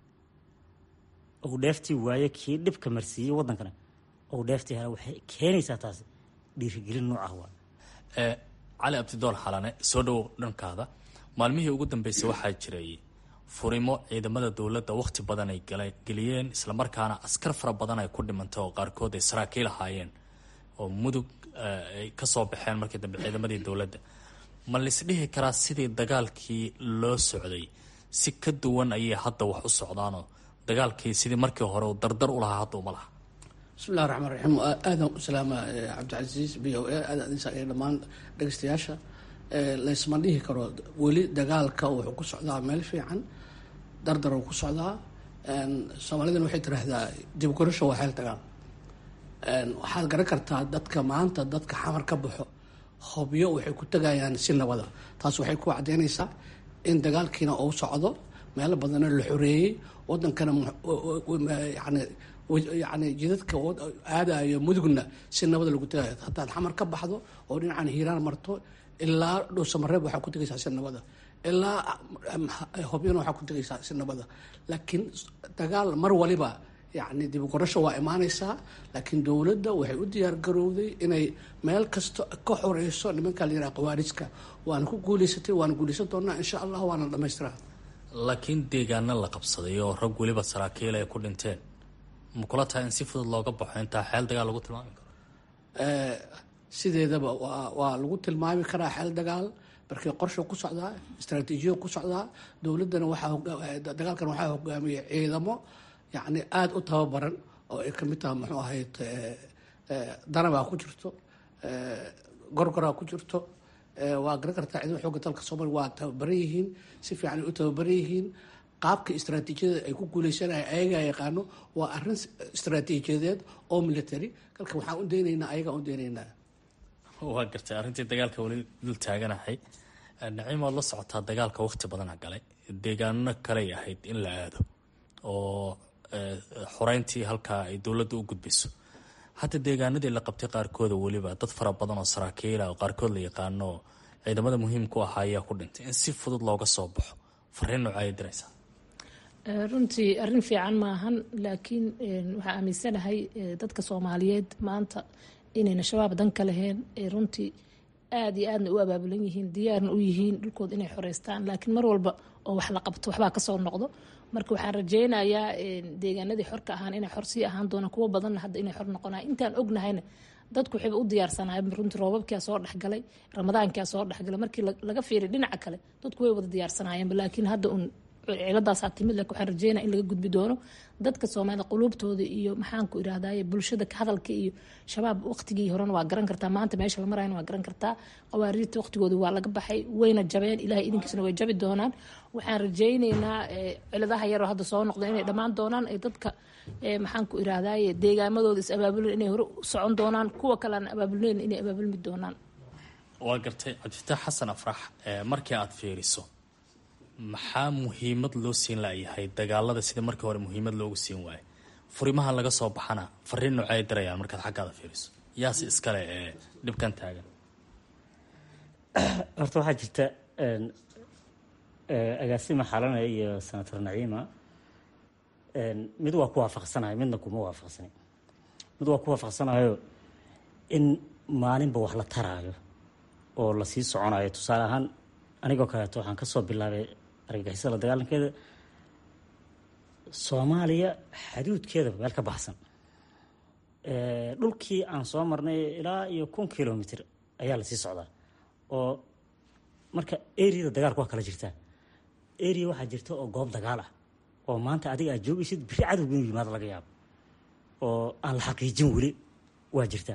ou dheeftii waaye kii dhibka marsiiyey waddankana ou dheeftii hela waxay keenaysaa taasi dhiirigelin noocaah waa cali abdidool xalane soo dhowow dhankaada maalmihii ugu dambeysay waxaa jiray furimo ciidamada dowladda wakhti badan ay geliyeen islamarkaana askar fara badan ay ku dhimantay oo qaarkood ay saraakiil ahaayeen oo mudug ay ka soo baxeen markii dambe ciidamadii dowladda ma laisdhihi karaa sidii dagaalkii loo socday si ka duwan ayay hadda wax u socdaanoo dagaalkii sidii markii hore uu dardar u lahaa hadda uma laha bismi llahi raxmaan raxiim aadan u salaama cabdicasiis b o a aada adinsaaiya dhammaan dhegeystayaasha laysma dhihi karo weli dagaalka wuxuu ku socdaa meel fiican dardar uu ku socdaa soomaalidana waxay tiraahdaa dibgorasho waa xeel dagaal waxaad garan kartaa dadka maanta dadka xamar ka baxo hobyo waxay ku tegayaan si nabada taas waxay ku cadeynaysaa in dagaalkiina uu socdo meelo badana la xoreeyey wadankana yani yani jidadka aadayo mudugna si nabada lagu tegayo hadaad xamar ka baxdo oo dhinacan hiiraan marto ilaa dhuusamareeb waxaa ku tegaysaa si nabada ilaa hobyana waxaa ku tegaysaa si nabada laakiin dagaal mar waliba yani dibgorasho waa imaanaysaa laakiin dowladda waxay u diyaar garowday inay meel kasta ka xoreyso nimanka la yiraha khawaarijka waana ku guuleysatay waana guuleysan doonaa insha allah waana dhamaystiraa laakiin deegaana la qabsaday oo rag weliba saraakiil ay ku dhinteen ma kula tahay in si fudud looga baxo intaa xeel dagaal lagu tilmaami karo sideedaba waa waa lagu tilmaami karaa xeel dagaal markii qorsha ku socdaa istraatiijiya ku socdaa dowladdana waxaa dagaalkan waxaa hogaamiyay ciidamo yacni aada u tababaran oo ay kamid tahay muxuu ahayd danabaa ku jirto gorgoraa ku jirto waa garan kartaa ciidamo xooga dalka soomaaliya waa tababaran yihiin si fiican ay u tababaran yihiin qaabka istraatiijiyada ay ku guuleysanaya ayagaa yaqaano waa arrin istraatiijiyadeed oo military kalka waxaan u daynaynaa ayagaa u daynaynaa waa gartay arrintii dagaalka weli dul taaganahay naciim waad la socotaa dagaalka waqti badana galay deegaano kaley ahayd in la aado oo xoreyntii halkaa ay dowladda u gudbiso hadda deegaanadii la qabtay qaarkooda weliba dad fara badan oo saraakiila oo qaarkood la yaqaano oo ciidamada muhiimku ahaa ayaa ku dhintay in si fudud looga soo baxo fariin noocaya diraysaa runtii arrin fiican maahan laakiin waxaa aaminsanahay dadka soomaaliyeed maanta inayna shabaab dan ka laheen runtii aada iyo aadna u abaabulan yihiin diyaarna u yihiin dhulkooda inay xoreystaan laakiin mar walba oo wax la qabto waxbaa kasoo noqdo marka waxaan rajeynayaa deegaanadii xorka ahaan inay xor sii ahaan doonaan kuwo badanna hadda inay xor noqonay intaan ognahayna dadku waxayba u diyaarsanaayeen runtii roobabkia soo dhexgalay ramadaankia soo dhexgalay markii laga fiiriy dhinaca kale dadku way wada diyaarsanaayeenba laakiin hadda un ciladaasaa timid laakiin waxaan rajeynaya in laga gudbi doono dadka soomaalida quluubtooda iyo maxaanku irahdaye bulshada hadalka iyo shabaab waqtigii horena waa garan kartaa maanta meesha la marayana waa garan kartaa qawaariirta waqtigooda waa laga baxay wayna jabeen ilahay idinkiisna way jabi doonaan waxaan rajeyneynaa ciladaha yaroo hadda soo noqda inay dhammaan doonaan ay dadka maxaanku irahdaye deegaamadooda is abaabulen inay hore u socon doonaan kuwa kale aan abaabulneyn inay abaabulmi doonaan waa gartay cabdifitaax xasan afrax markii aada fiiriso maxaa muhiimad loo siin layahay dagaalada sida markii hore muhiimad loogu siin waayo furimaha laga soo baxana fariin noocay dirayaan markaad xaggaada fiiriso yaase iskale ee dhibkan taagan horta waxaa jirta agaasima xalanaya iyo senator naciima mid waa ku waafaqsanayo midna kuma waafaqsani mid waa ku waafaqsanayo in maalinba wax la taraayo oo lasii soconayo tusaale ahaan anigoo kaleeto waxaan kasoo bilaabay argagixisada la dagaalankeeda soomaaliya xaduudkeeda meel ka baxsan dhulkii aan soo marnay ilaa iyo kun kilomitr ayaa lasii socdaa oo marka areada dagaalka waa kala jirtaa area waxaa jirta oo goob dagaal ah oo maanta adiga aad joogaysid biri cadowga inuu yimaado laga yaabo oo aan la xaqiijin weli waa jirtaa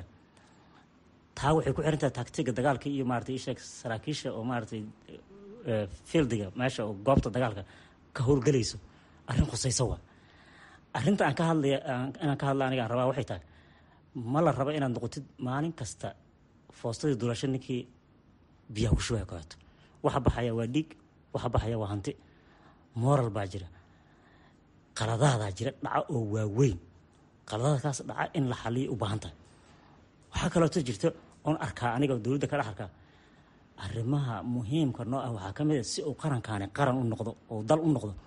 taa waxay ku xirantaha taagtiga dagaalka iyo maratay isheeg saraakiisha oo maaratay fieldiga meesha oo goobta dagaalka ka howlgelayso arrin khusayso waa arrinta aan ka hadlaya inaan ka hadla aniga aan rabaa waxay tahay ma la rabo inaad noqotid maalin kasta foostadii dulasho ninkii biyaha ku shubaya kaleeto waxa baxaya waa dhiig waxa baxaya waa hanti moral baa jira qaladaadaa jira dhaca oo waaweyn qaladadkaas dhaca in la xaliyo u baahan tahay waxaa kaleeto jirta oon arkaa aniga dowladda ka dhex arkaa arrimaha muhiimka noo ah waxaa ka mid a si uu qarankaani qaran u noqdo oo dal u noqdo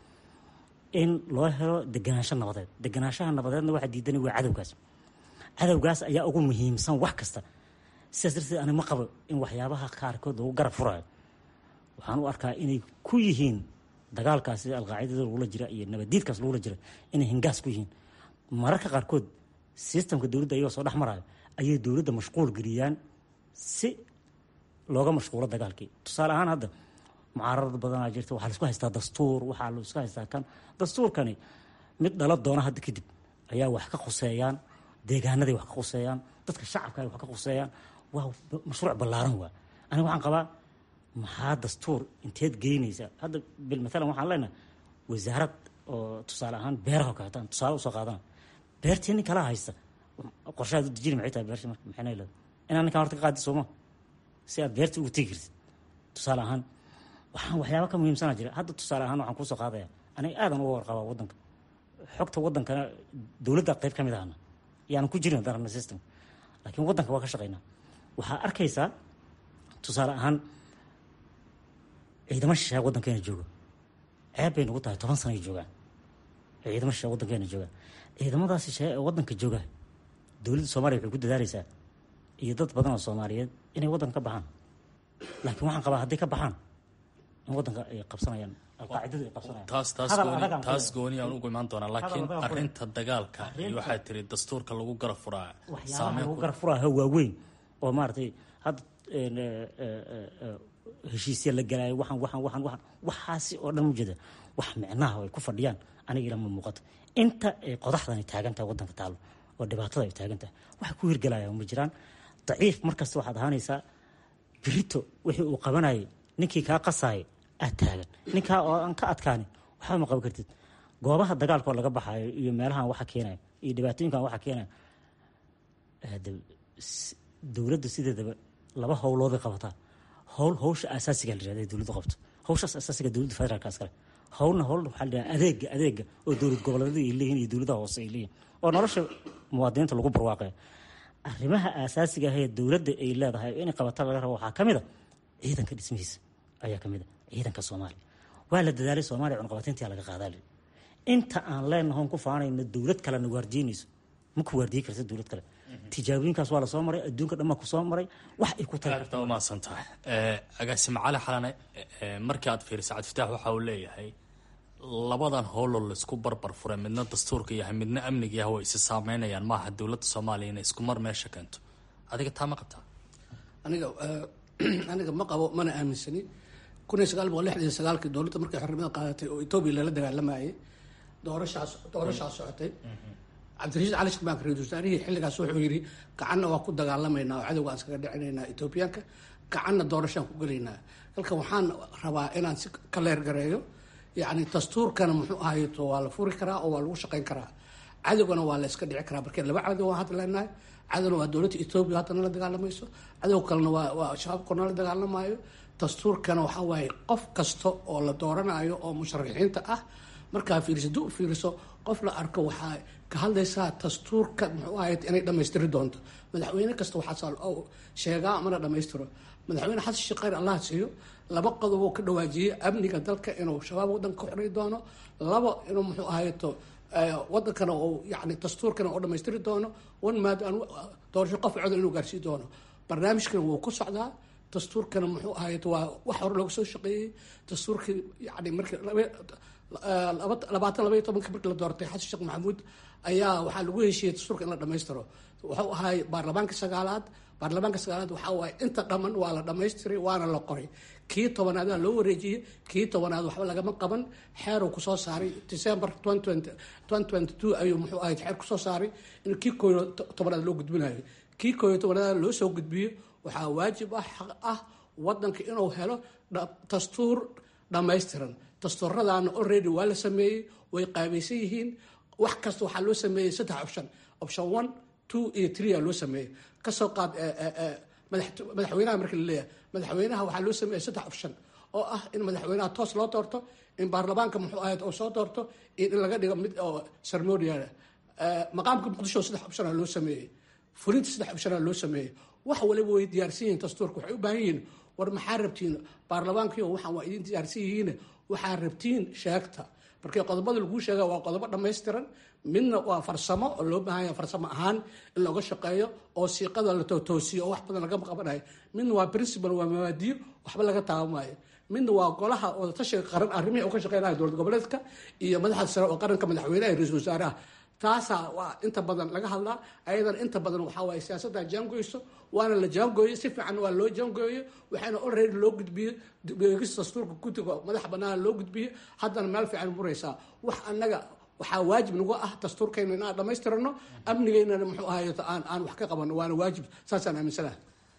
in loo helo deganaansho nabadeed deganaanshaha nabadeedna waxaa diidani waa cadowgaas cadowgaas ayaa ugu muhiimsan wax kasta sidaas darteed ani ma qabo in waxyaabaha qaarkood lagu garab furayo waxaan u arkaa inay ku yihiin dagaalkaas sida alqaacidada lagula jira iyo nabaddiidkaas lagula jira inay hingaas ku yihiin mararka qaarkood sistamka dowladda ayagoo soo dhex maraayo ayay dowladda mashquul geliyaan si looga mashquulo dagaalkii tusaale ahaan hadda mucaararad badanaa jirta waxaa laisku haystaa dastuur waxaa laisku haystaa kan dastuurkani mid dhala doona hadda kadib ayaa wax ka khuseeyaan deegaanaday wax ka khuseeyaan dadka shacabka ay wax ka khuseeyaan waa mashruuc ballaaran waa aniga waxaan qabaa maxaa dastuur inteed geynaysa hadda bil maalan waxaan leenahay wasaarad oo tusaale ahaan beeraha kaleetaan tusaale usoo qaadana beertii nin kala haysta qorshahaad u dejini maxay tahay beerta marka maxay leedahay inaan ninkaan horta ka qaadi sooma si aad beerta ugu tegi kartid tusaale ahaan waxaan waxyaaba ka muhiimsanaa jira hadda tusaale ahaan waxaan kuusoo qaadaya aniga aadan uga warqabaa waddanka xogta waddankana dowladda qayb ka mid ahna yaanan ku jirin darana system laakiin waddanka waa ka shaqaynaa waxaa arkaysaa tusaale ahaan ciidamo shisheeya waddankeena jooga ceeb bay nagu tahay toban sana ay joogaan ciidamo shisheeya waddankeena jooga ciidamadaas shisheeya ee waddanka jooga dowladda soomaaliya waxay ku dadaalaysaa iyo dad badan oo soomaaliyeed inay waddanka ka baxaan laakiin waxaan qabaa hadday ka baxaan in waddanka ay qabsanayaan alqaacidadu ay qabsanayaan taas taas Hadal gooni adag aan taas ku- gooni aan ugu imaan doonaa laakiin adag aan ku- arrinta dagaalka iyo Arrinta- waxaa tiri dastuurka lagu garab furaa waxyaabaha saameyn lagu ku garab furaaha waaweyn oo maaragtay hadda een, eh, eh, eh, heshiisya la galaayo waxaan waxaan waxaan waxaan waxaasi oo dhan ujeeda wax micnaha ay ku fadhiyaan aniga ilama muuqato inta ay qodaxdani taagan tahay waddanka taalo oo dhibaatada ay taagan tahay waxa ku hirgelaya ma jiraan daciif markasta waxaad ahaanaysaa birito wixii uu qabanayay ninkii kaa qasaaya aad taagan ninkaa oo aan ka adkaanin waxba ma qaban kartid goobaha dagaalka oo laga baxayo iyo meelahan waxa keenaya iyo dhibaatooyinkan waxa keenaya dowladda sideedaba laba howlooday qabataa howl howsha asaasiga la yirahda dowladdu qabto howshaas asaasiga dowladda federaalka iskale howlna howl waxaa la yidhaha adeega adeega oo dowlad goboleedyada ay leeyihin iyo dowladaha hoose ay leeyihin oo nolosha muwaadiniinta lagu barwaaqaya arrimaha asaasiga ah ee dowladda ay leedahay inay qabata laga rabo waxaa ka mid a ciidanka dhismihiisa ayaa ka mid a ciidanka soomaaliya waa la dadaalay soomaaliya cunqabateyntii laga qaadaa inta aan leenahoon ku faanayno dowlad kalena waardiinayso ma ku waardiyi karta dowlad kale tijaabooyinkaas waa lasoo maray adduunka dhan baa kusoo maray wax ay ku tahay umahadsan tahay agaasime cali xalane markii aad fiiriso cabdifitaax waxa uu leeyahay labadan howloo laisku barbar furay midna dastuurka yahay midna amniga yahay way isi saameynayaan maaha dowladda soomaaliya inay isku mar meesha keento adiga taa ma qabtaa aniga aniga ma qabo mana aaminsani kun iyo sagaal boqol lixdan iyo sagaalkii dowladda markay xornimada qaadatay oo etoobiya lala dagaalamayay doorashaas doorashaas socotay cabdirashiid cali shirmaan ra-iisul wasaarihii xilligaas wuxuu yidhi gacanna waa ku dagaalamaynaa oo cadowga aan iskaga dhicinaynaa etoobiyaanka gacanna doorashaan ku gelaynaa halkan waxaan rabaa inaan si ka leergareeyo yacni dastuurkana muxuu ahayto waa la furi karaa oo waa lagu shaqayn karaa cadowgana waa la iska dhici karaa markee laba cadow waan hadda leenahay cadowna waa dowladda etoobiya haddana la dagaalamayso cadow kalena waa waa shabaabkona la dagaalamayo dastuurkana waxaa waaye qof kasta oo la dooranayo oo musharaxiinta ah markaa fiiriso duu fiiriso qof la arko waxaa ka hadlaysaa dastuurka muxuu ahayd inay dhammaystiri doonto madaxweyne kasta waxaa sheegaa mana dhammaystiro madaxweyne xasan sheekh khayr allah siiyo laba qodob oo ka dhawaajiyey amniga dalka inuu shabaab waddanka ka xorey doono labo inuu muxuu ahayto wadankana uu yani dastuurkana uu dhammaystiri doono one maad doorasho qof codol inuu gaarsii doono barnaamijkana wuu ku socdaa dastuurkana muxuu ahayto waa wax hore looga soo shaqeeyey dastuurkii yani markii labaatan labaiyo tobanka markii la doortay xasan sheekh maxamuud ayaa waxaa lagu heshiiyey dastuurka in la dhammaystiro wuxuu ahay baarlamaanka sagaalaad baarlamaanka sagaalaad waxaa waaye inta dhamman waa la dhammaystiray waana la qoray kii tobanaada loo wareejiyey kii tobanaad waxba lagama qaban xeeruu kusoo saaray december ayuu muxuu ahayd xeer kusoo saaray in kii kooyo tobanaad loo gudbinayo kii kooyo tobanaad loo soo gudbiyo waxaa waajib ah xaq ah wadanka inuu helo dastuur dhammaystiran dastuuradaana already waa la sameeyey way qaabaysan yihiin wax kasta waxaa loo sameeyey saddex option option one two iyo three aa loo sameeyey kasoo qaad madaxweynaha marka la leeyahay madaxweynaha waxaa loo sameeyey saddex option oo ah in madaxweynaha toos loo doorto in baarlamaanka muxuu ahayd oo soo doorto iyo in laga dhigo mid oo ceremonial maqaamka muqdisho saddex option aa loo sameeyey fulinta saddex option aa loo sameeyey wax waliba way diyaarsan yihiin dastuurka waxay u baahan yihiin war maxaa rabtiin baarlamaankii waxaan waa idin diyaarsan yihiin waxaa rabtiin sheegta markii qodobada laguu sheega waa qodobo dhammaystiran midna waa farsamo oo loo baahan yahay farsamo ahaan in looga shaqeeyo oo siiqada la toosiyo oo wax badan lagama qabanayo midna waa principal waa mabaadiyo waxba laga taabamaayo midna waa golaha wadatashiga qaran arrimihii uu ka shaqeynaya dowlad goboleedka iyo madaxda sare oo qaranka madaxweynaha iyo ra-iisul wasaaraha taasaa waa inta badan laga hadlaa ayadan inta badan waxaa waaye siyaasadda jaangoyso waana la jaangooyey si fiican waa loo jaangooyey waxaana already loo gudbiyey beegista dastuurka guddiga madax banaana loo gudbiyey haddana meel fiican muraysaa wax annaga waxaa waajib nagu ah dastuurkayna inaan dhammaystirano amnigeynana muxuu ahayeto aan aan wax ka qabano waana waajib saasaan aaminsanaha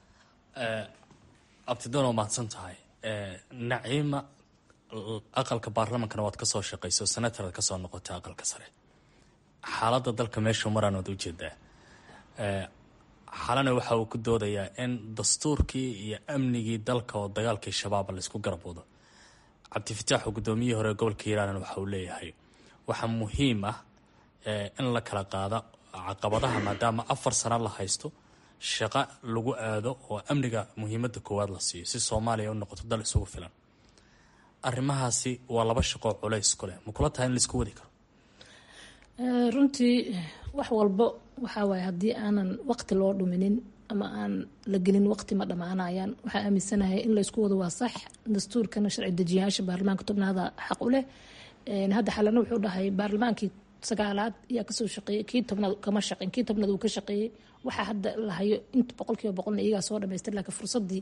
abtidoon waa mahadsan tahay naciima aqalka baarlamankana waad kasoo shaqayso senataraad kasoo noqotay aqalka sare xaaladda dalka meeshuu maraan waad ujeedaa xalana waxa uu ku doodayaa in dastuurkii iyo amnigii dalka oo dagaalkii shabaaba laysku garab wado cabdifataax oo guddoomiyihii hore gobolka hiiraanan waxa uu leeyahay waxaa muhiim ah in la kala qaado caqabadaha maadaama afar sano la haysto shaqo lagu aado oo amniga muhiimadda koowaad la siiyo si soomaaliya u noqoto dal isugu filan arrimahaasi waa laba shaqoo culays ku leh ma kula tahay in laisku wadi karo runtii wax walbo waxaa waaye haddii aanan waqti loo dhuminin ama aan la gelin waqti ma dhammaanayaan waxaa aaminsanahay in laysku wado waa sax dastuurkana sharci dejiyayaasha baarlamaanka tobnaada xaq u leh hadda xalana wuxuu dhahay baarlamaankii sagaalaad ayaa kasoo shaqeeyey kii tobnaad kama shaqeyn kii tobnaad uu ka shaqeeyey waxaa hadda la hayo inta boqolkiiba boqolna iyagaa soo dhamaystir laakiin fursadii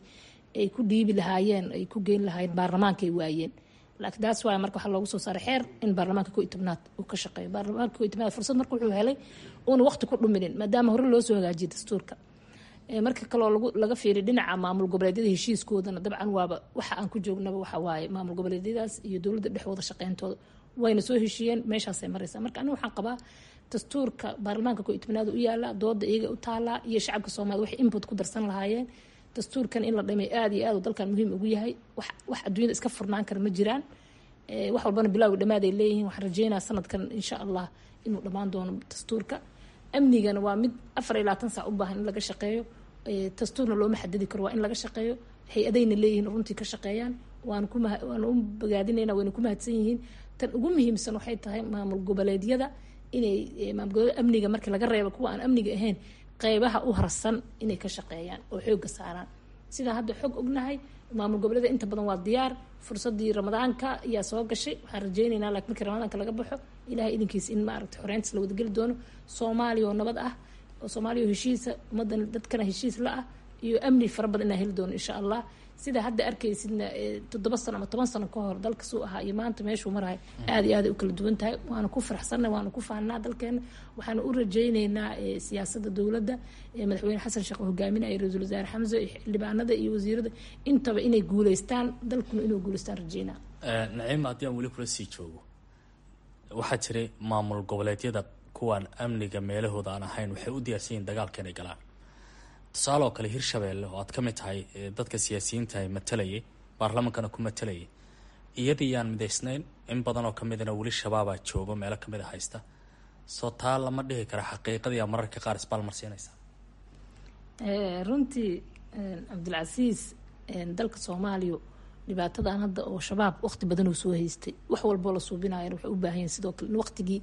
ay ku dhiibi lahaayeen ay ku geyn lahaayeen baarlamaanka ay waayeen laakiin taas waaya marka waxaa loogu soo saaray xeer in baarlamaanka ko iyo tobnaad uu ka shaqeeyo baarlamaanka ko iyo tobnaad fursad marka wuxuu helay uuna waqti ku dhuminin maadaama hore loo soo hagaajiyay dastuurka marka kaloo lagu laga fiiriy dhinaca maamul goboleedyada heshiiskoodana dabcan waaba waxa aan ku joognaba waxa waaye maamul goboleedyadaas iyo dowladda dhexdooda shaqeyntooda wayna soo heshiiyeen meeshaasay maraysaa marka aniga waxaan qabaa dastuurka baarlamaanka ko iyo tobnaad u yaala dooda iyaga u taalaa iyo shacabka soomaalida waxay input ku darsan lahaayeen dastuurkan in la dhamay aada iyo aad uu dalkan muhiim ugu yahay wax wax adduunyada iska furnaan kara ma jiraan wax walbana bilaawi dhammaad ay leeyihiin waxaan rajeynaa sanadkan insha allah inuu dhammaan doono dastuurka amnigana waa mid afar iyo labaatan saac u baahan in laga shaqeeyo dastuurna looma xadidi karo waa in laga shaqeeyo hay-adayna leeyihiin runtii ka shaqeeyaan waan ku waan u bogaadinayna wayna ku mahadsan yihiin tan ugu muhiimsan waxay tahay maamul goboleedyada inay maamul goboleed amniga markii laga reebo kuwa aan amniga ahayn qeybaha u harsan inay ka shaqeeyaan oo xooga saaraan sidaa hadda xog ognahay maamul goboleeda inta badan waa diyaar fursadii ramadaanka ayaa soo gashay waxaan rajeynaynaa laakiin markii ramadaanka laga baxo ilahay idinkiisa in maaragtay xoreyntas la wadageli doono soomaaliya oo nabad ah oo soomaaliya oo heshiisa ummadan dadkana heshiis la ah iyo amni fara badan inaa heli doono insha allah sida hadda arkaysidna toddoba sano ama toban sano ka hor dalka suu ahaa iyo maanta meeshuu marahay aada iyo aaday u kala duwan tahay waana ku faraxsanna waana ku faanaa dalkeena waxaana u rajeyneynaa siyaasadda dowladda madaxweyne xasan sheekh hogaaminaya ra-iisul wasaare xamse xildhibaanada iyo wasiirada intaba inay guuleystaan dalkuna inuu guuleystaan rajeynaa naciima haddii aan weli kula sii joogo waxaa jiray maamul goboleedyada kuwaan amniga meelahooda aan ahayn waxay u diyaarsan yihin dagaalka inay galaan tusaale oo kale hirshabeelle oo aad ka mid tahay dadka siyaasiyiintahay matalayay baarlamaankana ku matalayay iyadii yaan midaysnayn in badan oo kamidana weli shabaabaa joogo meelo kamid a haysta soo taa lama dhihi kara xaqiiqadiiyaa mararka qaar isbaalmarsiinaysa runtii cabdilcasiis dalka soomaaliya dhibaatadan hadda oo shabaab waqti badan uu soo haystay wax walboo la suubinayan waxay u baahan yihin sidoo kale in waqtigii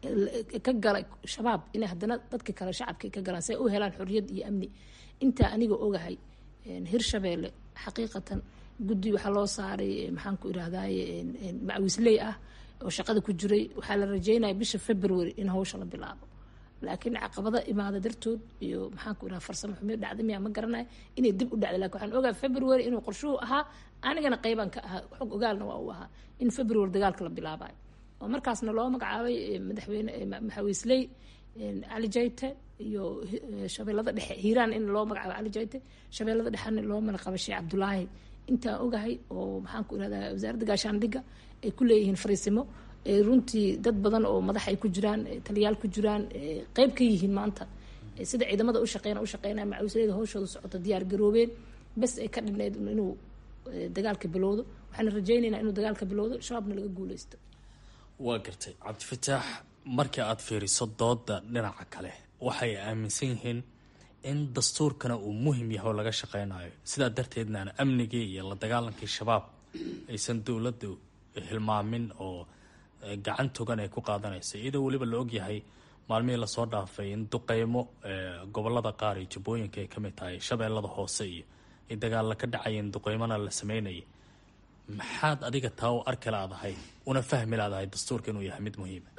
ka galay shabaab inay haddana dadka kale shacabka ka galaan si ay u helaan xorriyad iyo amni intaa aniga ogahay hirshabeelle xaqiiqatan guddi waxaa loo saaray maxaan ku irahdaye macawisley ah oo shaqada ku jiray waxaa la rajeynaya bisha february in hawsha la bilaabo laakiin caqabada imaada dartood iyo maxaan ku irahda farsamo xumiyo dhacda miyaa ma garanaya inay dib u dhacday lakin waxaan ogahay february inuu qorshuhu ahaa anigana qeybaan ka ahaa xog ogaalna waa uu ahaa in february dagaalka la bilaabayo oo markaasna loo magacaabay madaxweyne maxawiisley cali jayte iyo shabeellada dhexe hiiraan in loo magacaabo cali jayte shabeellada dhexena loo malaqabay sheekh cabdulaahi intaan ogahay oo maxaan ku irahdaa wasaaradda gaashaandhigga ay ku leeyihiin fariisimo runtii dad badan oo madax ay ku jiraan taliyaal ku jiraan qeyb ka yihiin maanta sida ciidamada ushaqeyna ushaqeynaya macawisleyda hawshooda socota diyaar garoobeen bes ay ka dhineyd inuu dagaalka bilowdo waxaan rajeyneynaa inuu dagaalka bilowdo shabaabna laga guuleysto waa gartay cabdifataax markii aada fiiriso dooda dhinaca kale waxay aaminsan yihiin in dastuurkana uu muhim yahay oo laga shaqeynayo sidaa darteedna aan amnigii iyo la dagaalankii shabaab aysan dowladdu hilmaamin oo gacan togan ay ku qaadanaysa iyadoo weliba la ogyahay maalmihii lasoo dhaafay in duqeymo gobolada qaar iyo jubbooyinka ay kamid tahay shabeellada hoose iyo ay dagaalla ka dhacayeen duqeymona la sameynayay maxaad adiga taa u arki laadahay una fahmi laadahay dastuurka inuu yahay mid muhiima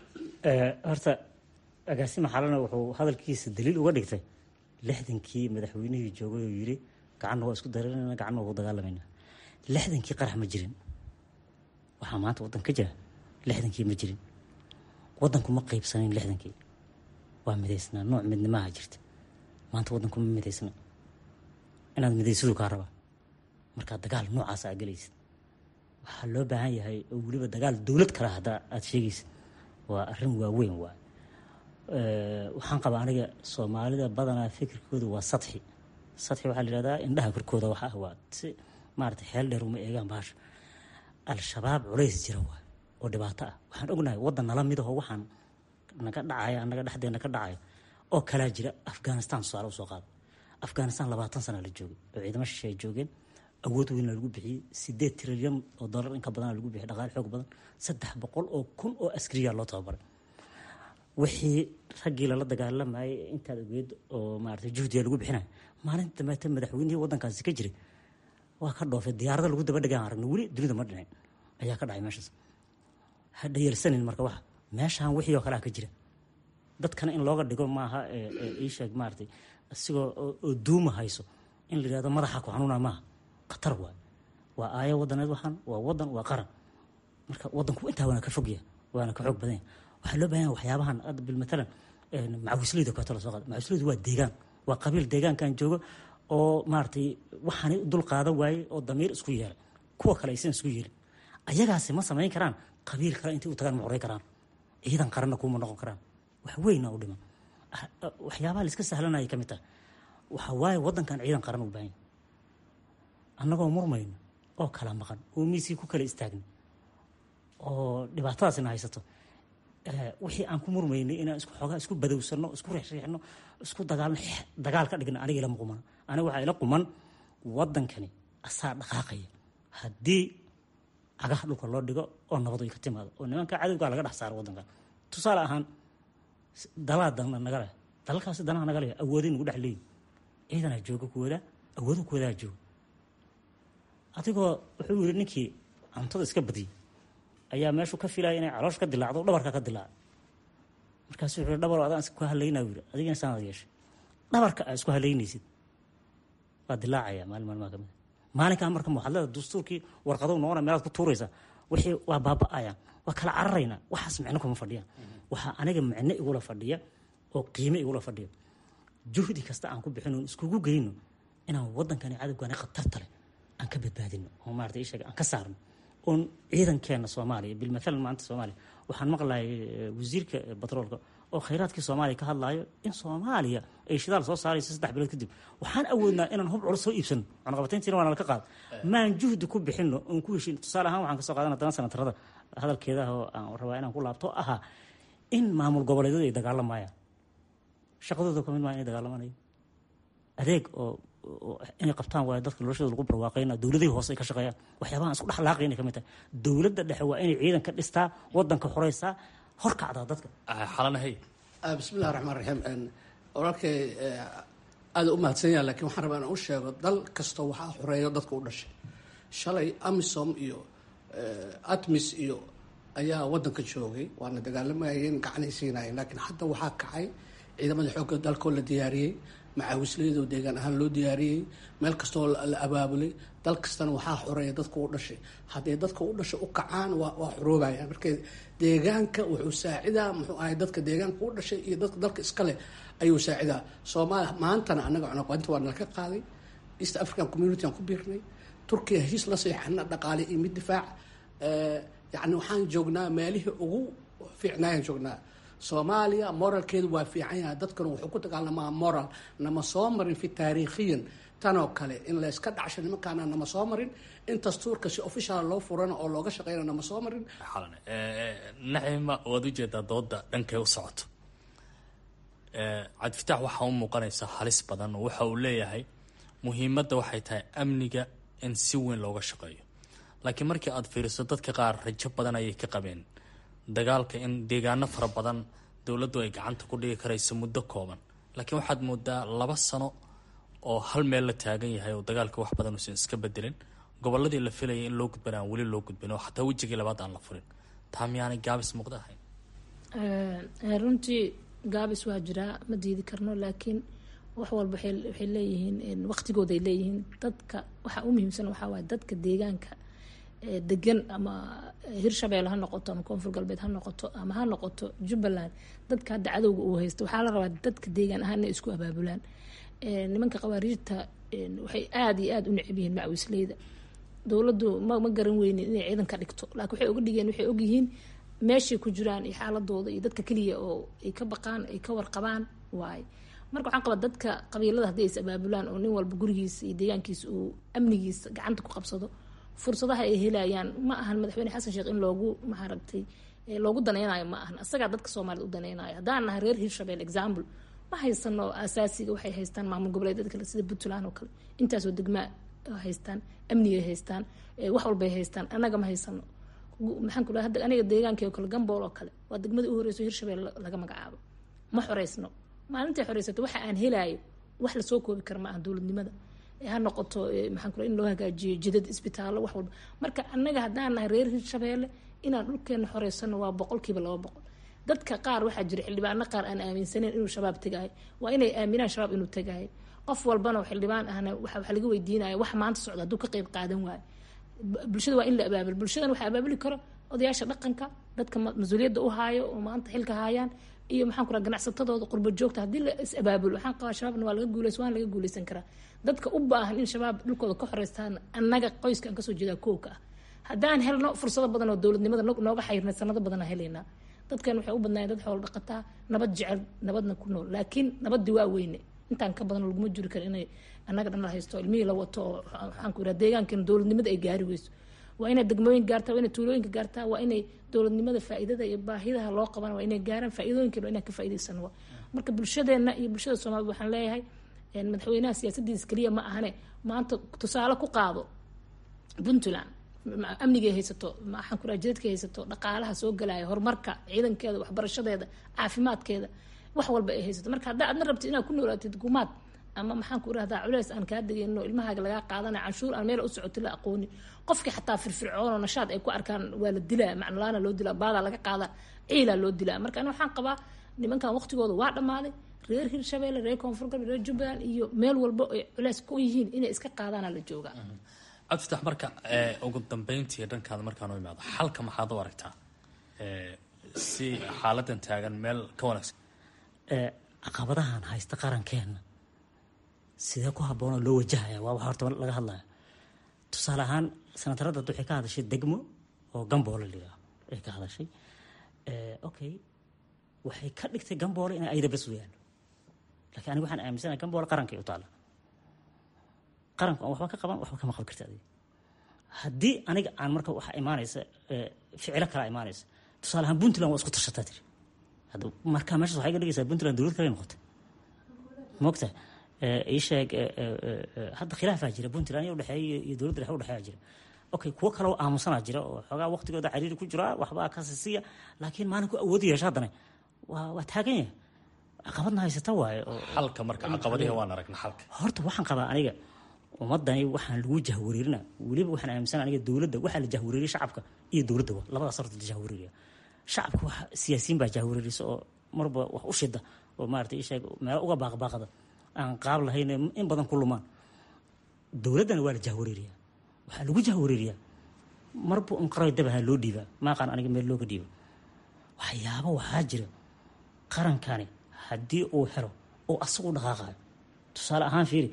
horta agaasima xalana wuxuu hadalkiisa daliil uga dhigtay lixdankii madaxweynihii joogay oo yiri gacanna waa isku dareerana gacanna waa ku dagaalamayna lixdankii qarax ma jirin waxaa maanta waddan ka jira lixdankii ma jirin waddanku ma qeybsanayn lixdankii waa midaysnaa nooc midnimaha jirta maanta waddanku ma midaysna inaad midaysadu kaa rabaa markaa dagaal noocaasa aa gelaysid waxaa loo baahan yahay oo weliba dagaal dowlad kale haddaa aada sheegaysid waa arrin waaweyn waay waxaan qabaa aniga soomaalida badanaa fikirkooda waa sadxi sadxi waxaa la yihahdaa indhaha korkooda waxa ah waa si maarata xeel dheer uma eegaan baasha al-shabaab culays jira waay oo dhibaato ah waxaan ognahay waddan nala mid aho waxaan naga dhacaya anaga dhexdeena ka dhacaya oo kalaa jira afghanistan tusaale usoo qaada afghanistan labaatan sana la joogay oo ciidamo shishe ay joogeen awood weynna lagu bixiyey sideed trilyan oo dollar inka badana lagu bixiyay dhaqaale xoog badan saddex boqol oo kun oo askariya loo tababaray wixii raggii lala dagaalamayay intaad ogeed oo maarata juhdiga lagu bixinaya maalinta dambeete madaxweynihii waddankaasi ka jiray waa ka dhoofay diyaarada lagu daba dhagaan aragna weli dunida ma dhicin ayaa ka dhacay meeshaas ha dhayalsanin marka waxa meeshaan wixii oo kalea ka jira dadkana in looga dhigo maaha iisheeg maaratay isigoo oo duuma hayso in la yihahdo madaxa ku xanuuna maaha khatar waay waa aayo wadaneed waxaan waa wadan waa qaran marka wadanku intaa waana ka fogya waana ka xoog badanya waxaa loo bahan waxyaabahan hadda bilmatalan macawisleyda kooto la soo qaada macawisleydu waa deegaan waa qabiil deegaankan joogo oo maaragtay waxaanay dul qaadan waaye oo damiir isku yeelay kuwa kale aysan isku yeelin ayagaasi ma samayn karaan qabiil kale intay u tagaan ma qoray karaan ciidan qaranna kuma noqon karaan wax weyna u dhiman waxyaabaha la iska sahlanaya ka mid tahay waxa waaye wadankan ciidan qaran u baahan annagoo murmayno oo kala maqan oo miisii ku kala istaagna oo dhibaatadaasina haysato wixii aan ku murmaynay inaan isku xoogaa isku badowsano isku reexreexno isku dagaalno dagaal ka dhigna aniga ilama quman aniga waxaa ila quman wadankani asaa dhaqaaqaya haddii cagaha dhulka loo dhigo oo nabad ay ka timaado oo nimanka cadowgaa laga dhex saaro wadankan tusaale ahaan dalaa dana naga leh dalalkaasi danaha naga leh awooday nagu dhex leeyihin ciidanaa jooga kuwadaa awoodo kuwadaa jooga adigoo wuxuu yiri ninkii cuntada iska badiyey ayaa meeshuu ka filaya inay caloosh ka dilaacdo dhabarka ka dilaaca markaasu wuxuu dhabar adaan isku halaynaa yiri adigana saanaad yeeshay dhabarka aa isku halaynaysid waa dilaacaya maalin maalmaha kamid maalinkaa marka waxaad leedahay dastuurkii warqadow noqona meelaad ku tuuraysaa wixii waa baaba'ayaan waa kala cararaynaa waxaas micno kuma fadhiyaan waxaa aniga micno igula fadhiya oo qiime igula fadhiya juhdi kasta aan ku bixino iskugu geyno inaan wadankani cadowgani khatarta leh aan ka badbaadino oo maarata ishaga aan ka saarno oon ciidankeena soomaaliya bilmathalan maanta soomaaliya waxaan maqlayay wasiirka batroolka oo khayraadkii soomaaliya ka hadlaayo in soomaaliya ay shidaal soo saarayso saddex bilood kadib waxaan awoodnaa inaan hub culus soo iibsano cunaqabatayntiina waana laka qaada maan juhdi ku bixino oon ku heshin tusaale ahaan waxaan kasoo qaadan haddana sanatarada hadalkeedaah oo aan rabaa inaan ku laabto ahaa in maamul goboleedyadu ay dagaalamayaan shaqadooda kamid maa inay dagaalamanayo adeeg oo inay qabtaan waayo dadka noloshooda lagu barwaaqayna dowladihii hoose ay ka shaqeeyaan waxyaabahan isku dhex laaqay inay ka mid tahay dowladda dhexe waa inay ciidan ka dhistaa wadanka xoreysaa horkacdaa dadka xalanahay bismillahi raxmaan raxiim walaalkay aada u mahadsan yaha lakiin waxaan rabaa inaan u sheego dal kasta waxaa xoreeyo dadka u dhashay shalay amisom iyo atmis iyo ayaa wadanka joogay waana dagaalamayeen gacanay siinayeen laakiin hadda waxaa kacay ciidamada xoogga dalkoo la diyaariyey macaawisleedoo deegaan ahaan loo diyaariyey meel kastoo la abaabulay dal kastana waxaa xoreeya dadka u dhashay hadday dadka u dhashay u kacaan waa xoroobayaan marka deegaanka wuxuu saacidaa muxuu ahay dadka deegaanka u dhashay iyo dadka dalka iskale ayuu saacidaa soomaaliya maantana annaga cunaqainta waa nalaka qaaday east african community aan ku biirnay turkiya heshiis la seexana dhaqaale iyo mid difaac yacni waxaan joognaa meelihii ugu fiicnaayaan joognaa soomaaliya moralkeedu waa fiican yahay dadkuna wuxuu ku dagaalamaa moral nama soo marin fi taariikhiyan tanoo kale in la iska dhacsho nimankaana nama soo marin in dastuurka si official loo furana oo looga shaqeyna nama soo marin naxima waad ujeedaa dooda dhankay u socoto cabdifitaax waxaa u muuqanaysa halis badan oo waxa uu leeyahay muhiimadda waxay tahay amniga in si weyn looga shaqeeyo laakiin markii aada fiiriso dadka qaar rajo badan ayay ka qabeen dagaalka in deegaano fara badan dowladdu ay gacanta ku dhigi karayso muddo kooban laakiin waxaad moodaa laba sano oo hal meel la taagan yahay oo dagaalka wax badan uusan iska bedelin goboladii la filayay in loo gudbana aan weli loo gudbin oo xataa wejigii labaad aan la furin taa miyaanay gaabis muuqda ahayn runtii gaabis waa jiraa ma diidi karno laakiin wax walba waxay leeyihiin waqtigooday leeyihiin dadka waxaa u muhiimsan waxaa waaye dadka deegaanka degan ama hirshabelle ha noqoto ama koonfur galbeed ha noqoto ama ha noqoto jubbaland dadka hadda cadowga uu haysto waxaa la rabaa dadka deegaan ahaan inay isku abaabulaan nimanka qawaariijta waxay aada iyo aada u necab yihiin macawisleyda dowladdu ma ma garan weynin inay ciidan ka dhigto laakiin waxay oga dhigeen waxay ogyihiin meeshay ku jiraan iyo xaaladooda iyo dadka keliya oo ay ka baqaan ay ka warqabaan waaye marka waxaan qabaa dadka qabiilada haddii is abaabulaan oo nin walba gurigiisa iyo deegaankiisa uu amnigiisa gacanta ku qabsado fursadaha ay helayaan ma ahan madaxweyne xasan sheekh in loogu maaragtay loogu danaynayo ma ahan asagaa dadka soomaaliyed u danaynayo haddaan nahay reer hirshabelle example ma haysano asaasiga waxay haystaan maamul goboleedyada kale sida puntland oo kale intaasoo degmaa haystaan amnigay haystaan wax walbay haystaan annaga ma haysano maxaan ku hadda aniga deegaankii oo kale gambool oo kale waa degmadii u horeyso hirshabelle laga magacaabo ma xoreysno maalintay xoreysato waxa aan helaayo wax lasoo koobi kara ma aha dowladnimada ha noqoto maxaan ku in loo hagaajiyo jidad isbitaallo wax walba marka annaga haddaan nahay reer hirshabeelle inaan dhulkeena xoreysano waa boqolkiiba laba boqol dadka qaar waxaa jira xildhibaano qaar aan aaminsaneyn inuu shabaab tegaayo waa inay aaminaan shabaab inuu tegaayo qof walbana oo xildhibaan ahna waxa waxa laga weydiinaya wax maanta socda hadduu ka qayb qaadan waayo Bu- bulshada waa in la abaabul bulshadan waxaa abaabuli karo odayaasha dhaqanka dadka ma- mas-uuliyadda u haayo oo maanta xilka haayaan iyo maxaan ku raha ganacsatadooda qurba joogta haddii la is abaabulo waxaan qabaa shabaabna waa laga guuleys waan laga guuleysan karaa dadka u baahan in shabaab dhulkooda ka xoreystaan annaga qoyska aan kasoo jeedaa kowka ah haddaan helno fursado badan oo dowladnimada no- nooga xayrnay sanado badan aan helaynaa dadkan waxay u badnaayeen dad xoolo dhaqataa nabad jecel nabadna ku nool laakiin nabadii waa weyne intaan ka badan laguma jiri karo inay annaga dhan la haysto ilmihii la wato oo waxaan ku yidhaha deegaankan dowladnimada ay gaari weyso waa inay degmooyin gaartaa waa inay tuulooyinka gaartaa waa inay dowladnimada faa'iidada iyo baahidaha loo qabana waa inay gaaraan faa'iidooyinkeena waa inaan ka faa'iidaysano wa marka bulshadeena iyo bulshada soomaalida waxaan leeyahay een, madaxweynaha siyaasadiisa keliya ma ahane maanta tusaale ku qaado puntland ma- amnigay haysato maxaan ku dhaha jidadkay haysato dhaqaalaha soo galaya horumarka ciidankeeda waxbarashadeeda caafimaadkeeda wax walba ay haysato marka haddaa adna rabtid inaad ku noolaatid gumaad ama maxaan ku rahdaa culeys aan kaa degayno ilmahaaga lagaa qaadana canshuur aan meel u socoti la aqoonin qofkii xataa firfircoon oo nashaad ay ku arkaan waa la dilaa macnolaana loo dilaa baadaa laga qaadaa ciilaa loo dilaa marka ani waxaan qabaa nimankan waqtigooda waa dhammaaday reer hirshabeelle reer koonfur galbeed reer jubbaland iyo meel walba ay culeys ku yihiin inay iska qaadaana la joogaa cabdifatax marka ee, ugu dambeyntii dhankaada markaan u imaado xalka maxaad u aragtaa ee, si xaaladan taagan meel ka wanaagsan ee caqabadahan haysta qarankeena sidee ku habboonoo loo wajahaya waa waxa horta laga hadlaya tusaale ahaan sanatarada hadda waxay ka hadashay degmo oo gamboole la yidhaaho ay ka hadashay ee, okay waxay ka dhigtay gamboole inay ayada bas u yaallo laakiin aniga waxaan aaminsanahay gamboole qarankay u taalla qaranku aan waxba ka qaban waxba kama qaban karta adiga haddii aniga aan marka waxa imaanaysa ee, ficilo kala imaanaysa tusaale ahaan puntland waa isku tashataa tiri hadda markaa meeshaas waxay ka dhigaysaa puntland dowlad kale noqotay mogta ii sheeg ee, ee, ee, hadda khilaafaa jira puntland iyo udhexeeya iyo dowladda dhexe udhexeeya jira okay kuwo kale oo aamusanaa jira oo xoogaa waqtigooda cariiri ku jira waxbaa ka sisiya laakiin maalinku awoodi yeesha haddana waa waa taagan yahay caqabadna haysata waaye oo xalka marka caqabadihi waan aragna xalka horta waxaan qabaa aniga ummadani waxaan lagu jahwareerina weliba waxaan aaminsan aniga dowladda waxaa la jahwareeriya shacabka iyo dowladda wa labadaas horta la jahwareeriya shacabka wax siyaasiyiin baa jahwareerisa oo marba wax u shida oo maarata isheeg meelo uga baaqbaaqda aan qaab lahayn in badan ku lumaan dowladdana waa la jahwareeriya waxaa lagu jahwareeriyaa marba un qaray dabaha loo dhiibaa maaqaan aniga meel looga dhiibo waxyaabo waxaa jira qarankani haddii uu helo oo asagu dhaqaaqayo tusaale ahaan fiiri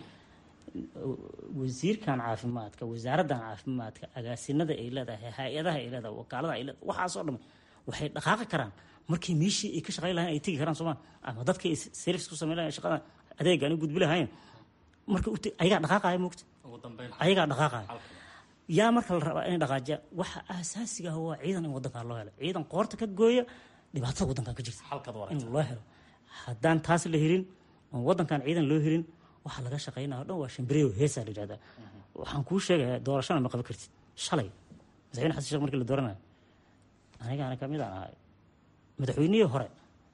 wasiirkan caafimaadka wasaaraddan caafimaadka agaasinada ay leedahay hay-adaha ay leedahay wakaalada ay leedahay waxaasoo dhan waxay dhaqaaqi karaan markii meeshii ay ka shaqayn lahayn ay tegi karaan sooma ama dadka ay service ku samayn lahayn shaqada adeega ani gudbi lahayn marka u te- ayagaa dhaqaaqaya moogta ugu dambeyn ayagaa dhaqaaqaya yaa marka la rabaa inay dhaqaajiya waxa asaasiga ah waa ciidan in wadankaa loo helo ciidan qoorta ka gooya dhibaatada wadankan ka jirta xalkaad u in aragtaa loo helo haddaan taas la helin oon wadankan ciidan loo helin waxaa laga shaqaynaya o dhan waa shambireo heesaa la yidhahdaa waxaan kuu sheegayaa doorashana ma qaban kartid shalay madaxweyne xasan sheekh markii la dooranayo anigaana kamid aan ahay madaxweynihii hore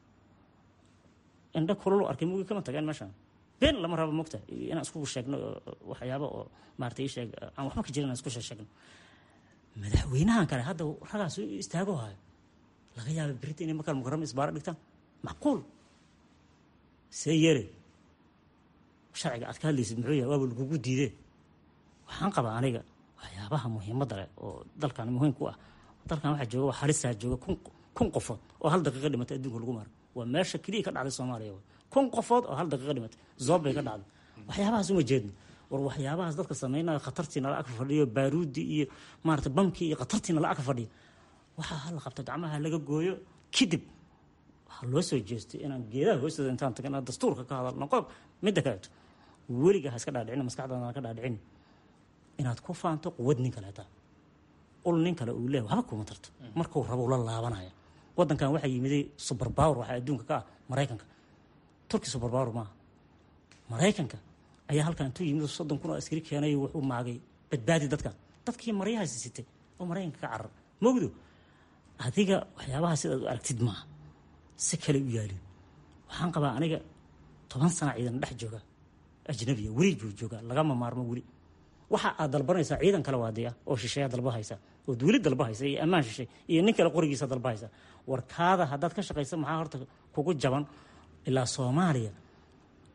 indha kululu arkay mugii kama tageen meeshan been lama rabo mogta inaan isku sheegno oo- waxyaabo oo maarata ii sheeg aan waxba ka jirin inaan isku sheegno madaxweynahan kale hadda ragaas u istaago hayo laga yaaba berita inay markaa mukarama isbaaro dhigtaan macquul see yeere sharciga aad ka hadlaysid muxuu yahay waaba lagugu diidee waxaan qabaa aniga waxyaabaha muhiimadda leh oo dalkan muhiim ku ah dalkan waxaa jooga waa halisaa jooga kun kun qofood oo hal daqiiqa dhimatay adduunka lagu maro waa meesha keliya ka dhacday soomaaliya wa kun qofood oo hal daqiiqa dhimatay zoob bay ka dhacday waxyaabahaas uma jeedno war waxyaabahaas dadka sameynaya khatartiina la ag fadhiyo baaruudi iyo maarata bamkii iyo khatartiina la ag fadhiyo waxaa hala qabto gacmaha laga gooyo kadib waxaa loo soo jeestay inaan geedaha hoostooda intaan tagan inaan dastuurka ka hadalno qodob midda kaleeto weliga ha iska dhaadhicin maskaxdaada ha ka dhaadhicin inaad ku faanto quwad nin kaleeta ul nin kale uu leeyahay waxba kuma tarto markuu rabo ula laabanaya wadankan waxaa yimiday super power waxaa adduunka ka ah maraykanka turki super power maaha maraykanka ayaa halkan intuu yimid soddon kun oo askari keenay wuxuu maagay badbaadi dadkan dadkii maryahaasi sitay oo maraykanka ka carar mogdo adiga waxyaabaha sidaad u aragtid maaha si kale u yaalin waxaan qabaa aniga toban sana ciidan dhex jooga ajnabiya weli buu joogaa lagama maarmo weli waxa aad dalbanaysaa ciidan kale waadiya oo shisheeya dalba haysa oo dowlad dalba haysa iyo ammaan shishay iyo nin kale qorigiisa dalba haysa warkaada haddaad ka shaqaysa maxaa horta kugu jaban ilaa soomaaliya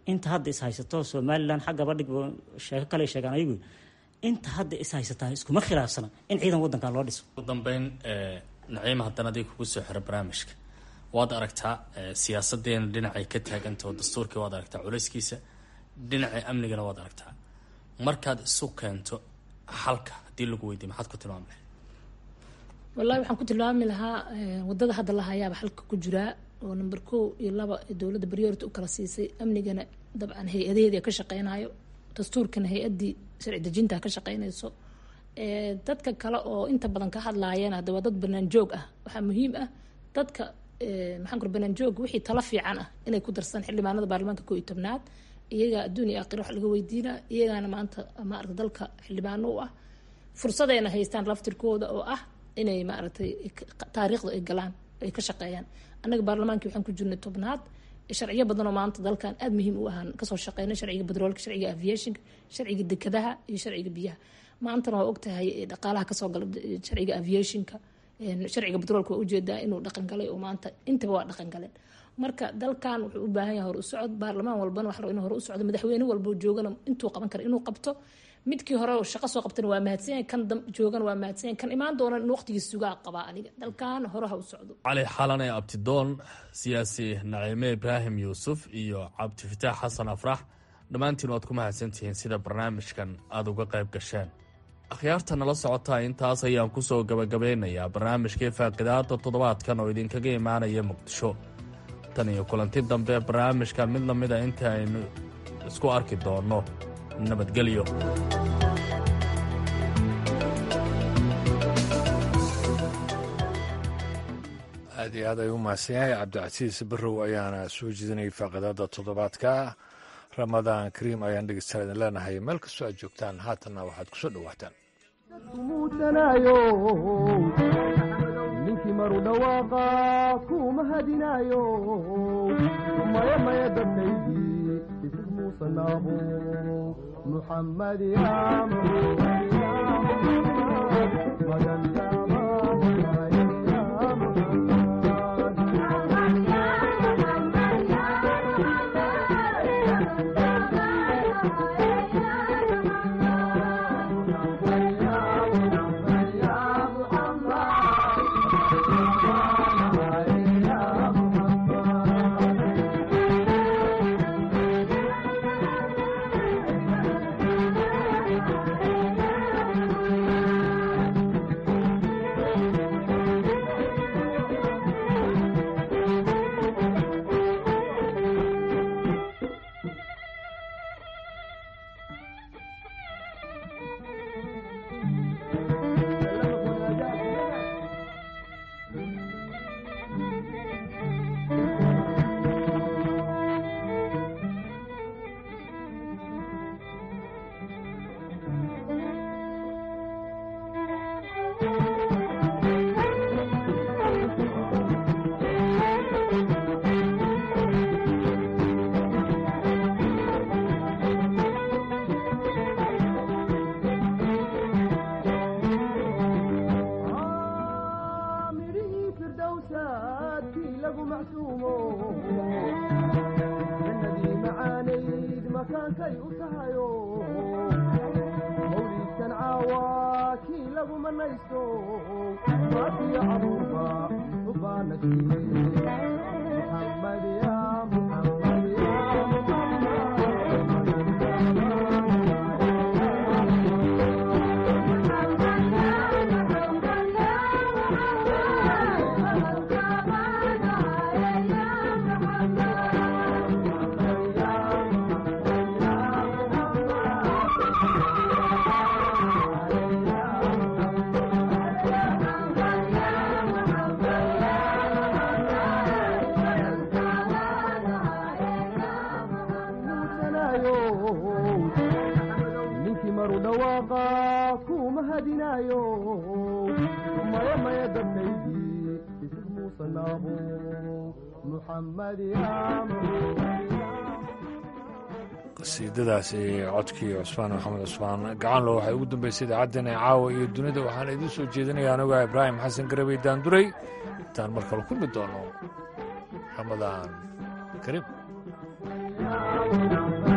inta hadda is haysato somalilan xaggaba dhig sheeko kale sheegaan ayagu inta hadda is haysataa iskuma khilaafsana in ciidan wadankan loo dhiso ugu dambeyn naciima haddana adig kugu soo xiro barnaamijka waad aragtaa siyaasadeena dhinacay ka taagantao dastuurkii waad aragtaa culayskiisa dhinacii amnigana waad aragtaa markaad isu keento xalka haddii lagu weydiiy maxaad ku tilmaami lahayd wallahi waxaan ku tilmaami lahaa wadada hadda la hayaaba xalka ku jiraa oo number kow iyo laba dowladda priority u kala siisay amnigana dabcan hay-adaheedii ka shaqeynayo dastuurkana hay-addii sharci dejinta ka shaqeynayso dadka kale oo inta badan ka hadlaayeen hadda waa dad banaan joog ah waxaa muhiim ah dadka maxaan kura banaan joog wixii talo fiican ah inay ku darsan xildhibaanada baarlamaanka koo iyo tobnaad iyaga adduun iyo aakhira wax laga weydiinaa iyagaana maanta maarata dalka xildhibaano u ah fursadayna haystaan laftirkooda oo ah inay maaragtay taariikhda ay galaan ay ka shaqeeyaan annaga baarlamaankii waxaan ku jirnay tobnaad sharciyo badan oo maanta dalkan aada muhiim u ahaan kasoo shaqeynay sharciga bedroolka sharciga aviationka sharciga dekadaha iyo sharciga biyaha maantana waa ogtahay dhaqaalaha kasoo gala sharciga aviationka sharciga bedroolka waa ujeedaa inuu dhaqan galay oo maanta intaba waa dhaqan galeen marka dalkan wuxuu u baahan yahay hore u socod baarlamaan walbana wax inuu hore u socdo madaxweyne walbo joogana intuu qaban kara inuu qabto midkii hore shaqo soo qabtana waa mahadsanyahay kan joogana waa mahadsanyahay kan imaan doona in waqtigii sugaa qabaa aniga dalkan hore ha u socdo cali xalane abtidoon siyaasi naciime ibraahim yuusuf iyo cabdifataax xasan afrax dhammaantiin waad ku mahadsantihiin sida barnaamijkan aada uga qayb gasheen akhyaarta nala socotaa intaas ayaan kusoo gabagabeynayaa barnaamijkii faaqidaada toddobaadkan oo idinkaga imaanaya muqdisho tan iyo kulanti dambe barnaamijkan mid la mida inta aynu isku arki doonno nabadgelyo aad iyo aad ayuu mahadsan yahay cabdicasiis barrow ayaana soo jeedinayay faaqidada toddobaadka ramadaan kariim ayaan dhegeystayaa idin leenahay meel kastoo aad joogtaan haatanna waxaad ku soo dhowaataan ninkii maru dhawaaqa kuma hadinaayo maya maya dadkaydii isig muusanaabo muxammad qasiidadaasi codkii cusmaan maxamed cusmaan gacanlo waxay ugu dambeysay idaacaddeen ee caawa iyo dunida waxaan idiin soo jeedinaya anuga ibraahim xasan garabey daanduray intaan mar kale kulmi doono ramadaan kariim Thank you.